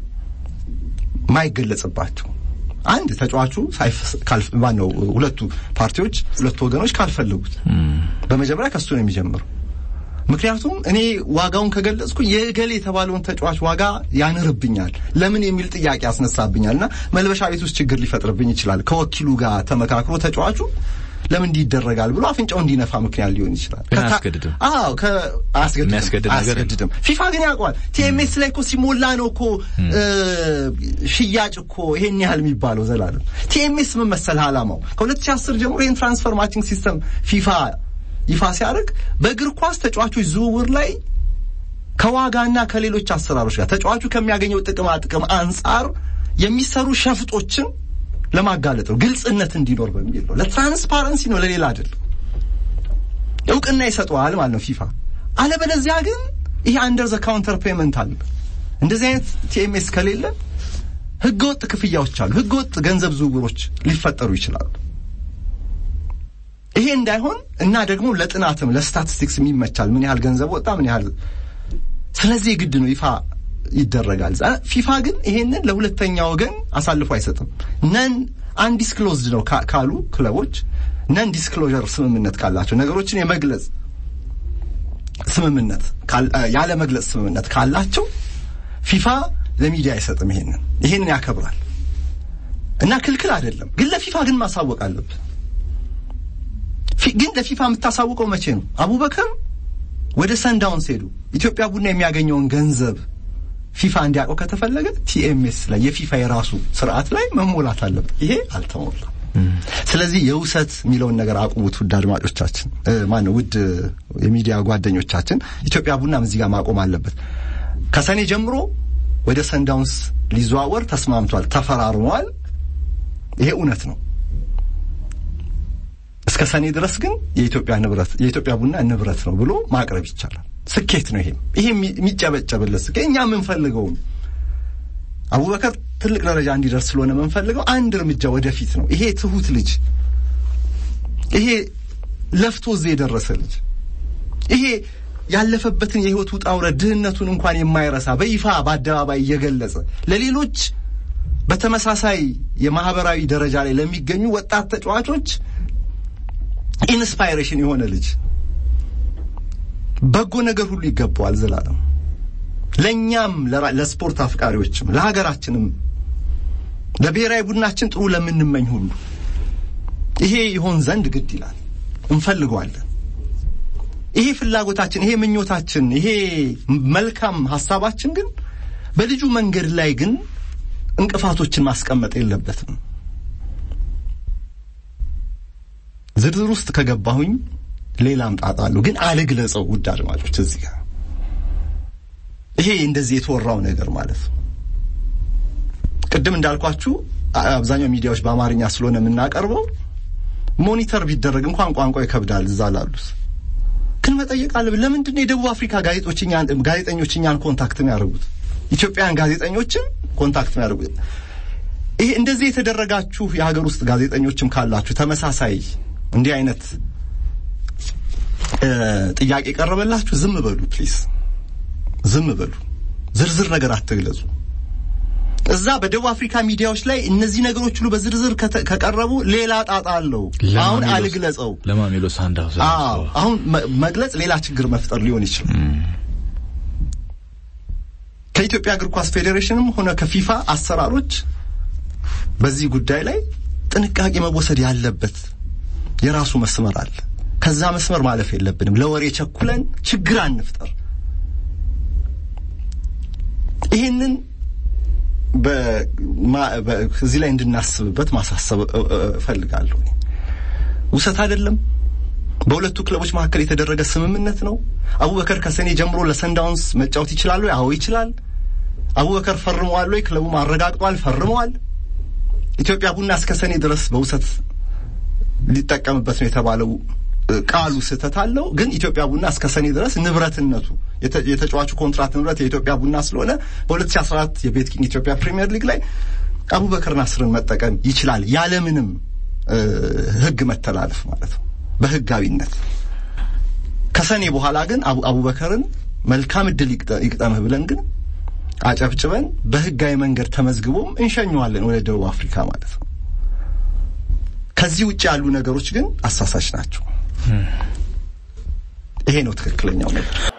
[SPEAKER 2] ማይገለጽባቸው። አንድ ተጫዋቹ ማነው ሁለቱ ፓርቲዎች ሁለቱ ወገኖች ካልፈለጉት በመጀመሪያ ከሱ ነው የሚጀምረው። ምክንያቱም እኔ ዋጋውን ከገለጽኩ የእገሌ የተባለውን ተጫዋች ዋጋ ያንርብኛል፣ ለምን የሚል ጥያቄ ያስነሳብኛል እና መልበሻ ቤት ውስጥ ችግር ሊፈጥርብኝ ይችላል። ከወኪሉ ጋር ተመካክሮ ተጫዋቹ ለምን እንዲህ ይደረጋል ብሎ አፍንጫው እንዲነፋ ምክንያት ሊሆን ይችላል።
[SPEAKER 1] አያስገድድም።
[SPEAKER 2] አዎ አያስገድድም። ፊፋ ግን ያውቀዋል። ቲኤምኤስ ላይ እኮ ሲሞላ ነው እኮ ሽያጭ እኮ ይሄን ያህል የሚባለው ዘላለም። ቲኤምኤስ ምን መሰለህ ዓላማው ከ2010 ጀምሮ ይህን ትራንስፈር ማቺንግ ሲስተም ፊፋ ይፋ ሲያደርግ በእግር ኳስ ተጫዋቾች ዝውውር ላይ ከዋጋና ከሌሎች አሰራሮች ጋር ተጫዋቹ ከሚያገኘው ጥቅማ ጥቅም አንጻር የሚሰሩ ሸፍጦችን ለማጋለጥ ነው። ግልጽነት እንዲኖር በሚል ነው። ለትራንስፓረንሲ ነው፣ ለሌላ አይደለም። እውቅና ይሰጠዋል ማለት ነው ፊፋ። አለበለዚያ ግን ይሄ አንደር ዘ ካውንተር ፔመንት አለ። እንደዚህ አይነት ቲኤምኤስ ከሌለ ህገወጥ ክፍያዎች አሉ፣ ህገወጥ ገንዘብ ዝውውሮች ሊፈጠሩ ይችላሉ። ይሄ እንዳይሆን እና ደግሞ ለጥናትም ለስታቲስቲክስ የሚመቻል ምን ያህል ገንዘብ ወጣ ምን ያህል ስለዚህ ግድ ነው ይፋ ይደረጋል። ፊፋ ግን ይሄንን ለሁለተኛ ወገን አሳልፎ አይሰጥም። ነን አንዲስክሎዝድ ነው ካሉ ክለቦች ነን ዲስክሎዥር ስምምነት ካላቸው ነገሮችን የመግለጽ ስምምነት ያለ መግለጽ ስምምነት ካላቸው ፊፋ ለሚዲያ አይሰጥም። ይሄንን ይሄንን ያከብራል እና ክልክል አይደለም። ግን ለፊፋ ግን ማሳወቅ አለብህ። ግን ለፊፋ የምታሳውቀው መቼ ነው? አቡበከር ወደ ሰንዳውንስ ሄዱ ኢትዮጵያ ቡና የሚያገኘውን ገንዘብ ፊፋ እንዲያውቀው ከተፈለገ ቲኤምኤስ ላይ የፊፋ የራሱ ስርዓት ላይ መሞላት አለበት። ይሄ አልተሞላም። ስለዚህ የውሰት የሚለውን ነገር አቁሙት። ውድ አድማጮቻችን፣ ማን ነው ውድ የሚዲያ ጓደኞቻችን፣ ኢትዮጵያ ቡናም እዚህ ጋር ማቆም አለበት። ከሰኔ ጀምሮ ወደ ሰንዳውንስ ሊዘዋወር ተስማምቷል፣ ተፈራርሟል። ይሄ እውነት ነው። እስከ ሰኔ ድረስ ግን የኢትዮጵያ ንብረት የኢትዮጵያ ቡና ንብረት ነው ብሎ ማቅረብ ይቻላል። ስኬት ነው። ይሄም ይሄ የሚጨበጨብለት ስኬት እኛ የምንፈልገውም አቡበከር ትልቅ ደረጃ እንዲደርስ ስለሆነ የምንፈልገው አንድ እርምጃ ወደፊት ነው። ይሄ ትሁት ልጅ፣ ይሄ ለፍቶ እዚህ የደረሰ ልጅ፣ ይሄ ያለፈበትን የህይወት ውጣ ውረድ ድህነቱን እንኳን የማይረሳ በይፋ በአደባባይ እየገለጸ ለሌሎች በተመሳሳይ የማህበራዊ ደረጃ ላይ ለሚገኙ ወጣት ተጫዋቾች ኢንስፓይሬሽን የሆነ ልጅ በጎ ነገር ሁሉ ይገባዋል። ዘላለም ለእኛም ለስፖርት አፍቃሪዎችም ለሀገራችንም ለብሔራዊ ቡድናችን ጥሩ ለምንመኝ ሁሉ ይሄ ይሆን ዘንድ ግድ ይላል፣ እንፈልገዋለን። ይሄ ፍላጎታችን፣ ይሄ ምኞታችን፣ ይሄ መልካም ሀሳባችን ግን በልጁ መንገድ ላይ ግን እንቅፋቶችን ማስቀመጥ የለበትም። ዝርዝር ውስጥ ከገባሁኝ ሌላም ጣጣ አለው፣ ግን አልግለጸው። ውድ አድማጮች እዚህ ጋር ይሄ እንደዚህ የተወራው ነገር ማለት ነው። ቅድም እንዳልኳችሁ አብዛኛው ሚዲያዎች በአማርኛ ስለሆነ የምናቀርበው ሞኒተር ቢደረግ እንኳን ቋንቋ ይከብዳል። እዛ ላሉት ግን መጠየቅ አለብን። ለምንድን ነው የደቡብ አፍሪካ ጋዜጠኞች እኛን ኮንታክት የሚያደርጉት? ኢትዮጵያውያን ጋዜጠኞችን ኮንታክት የሚያደርጉት? ይሄ እንደዚህ የተደረጋችሁ የሀገር ውስጥ ጋዜጠኞችም ካላችሁ ተመሳሳይ እንዲህ አይነት ጥያቄ ቀረበላችሁ፣ ዝም በሉ ፕሊዝ፣ ዝም በሉ። ዝርዝር ነገር አትግለጹ። እዛ በደቡብ አፍሪካ ሚዲያዎች ላይ እነዚህ ነገሮች ሁሉ በዝርዝር ከተ- ከቀረቡ ሌላ ጣጣ አለው። አሁን
[SPEAKER 1] ለማሜሎስ-
[SPEAKER 2] አልግለጸው።
[SPEAKER 1] ለማሜሎስ ሳንዳውንስ
[SPEAKER 2] አዎ አሁን መ- መግለጽ ሌላ ችግር መፍጠር ሊሆን ይችላል። ከኢትዮጵያ እግር ኳስ ፌዴሬሽንም ሆነ ከፊፋ አሰራሮች በዚህ ጉዳይ ላይ ጥንቃቄ መወሰድ ያለበት የራሱ መስመር አለ። ከዛ መስመር ማለፍ የለብንም። ለወሬ ቸኩለን ችግር አንፍጠር። ይህንን በማ- በ- እዚህ ላይ እንድናስብበት ማሳሰብ እ- እ- እፈልጋለሁ። ውሰት አይደለም። በሁለቱ ክለቦች መካከል የተደረገ ስምምነት ነው። አቡበከር ከሰኔ ጀምሮ ለሰንዳውንስ መጫወት ይችላሉ? አዎ ይችላል። አቡበከር ፈርመዋል ወይ? ክለቡም አረጋግጧል፣ ፈርመዋል። ኢትዮጵያ ቡና እስከ ሰኔ ድረስ በውሰት ሊጠቀምበት ነው የተባለው እ፣ ቃሉ ስህተት አለው። ግን ኢትዮጵያ ቡና እስከ ሰኔ ድረስ ንብረትነቱ የተ- የተጫዋቹ ኮንትራት ንብረት የኢትዮጵያ ቡና ስለሆነ በ2014 የቤት ኪንግ ኢትዮጵያ ፕሪሚየር ሊግ ላይ አቡበከር ናስርን መጠቀም ይችላል ያለምንም እ፣ ሕግ መተላለፍ ማለት ነው በሕጋዊነት ከሰኔ በኋላ ግን አቡ- አቡበከርን መልካም እድል ይግጠ- ይግጠምህ ብለን ግን አጨብጭበን በህጋዊ መንገድ ተመዝግቦም እንሸኘዋለን ወደ ደቡብ አፍሪካ ማለት ነው። ከዚህ ውጭ ያሉ ነገሮች ግን አሳሳች ናቸው። ይሄ ነው ትክክለኛው ነገር።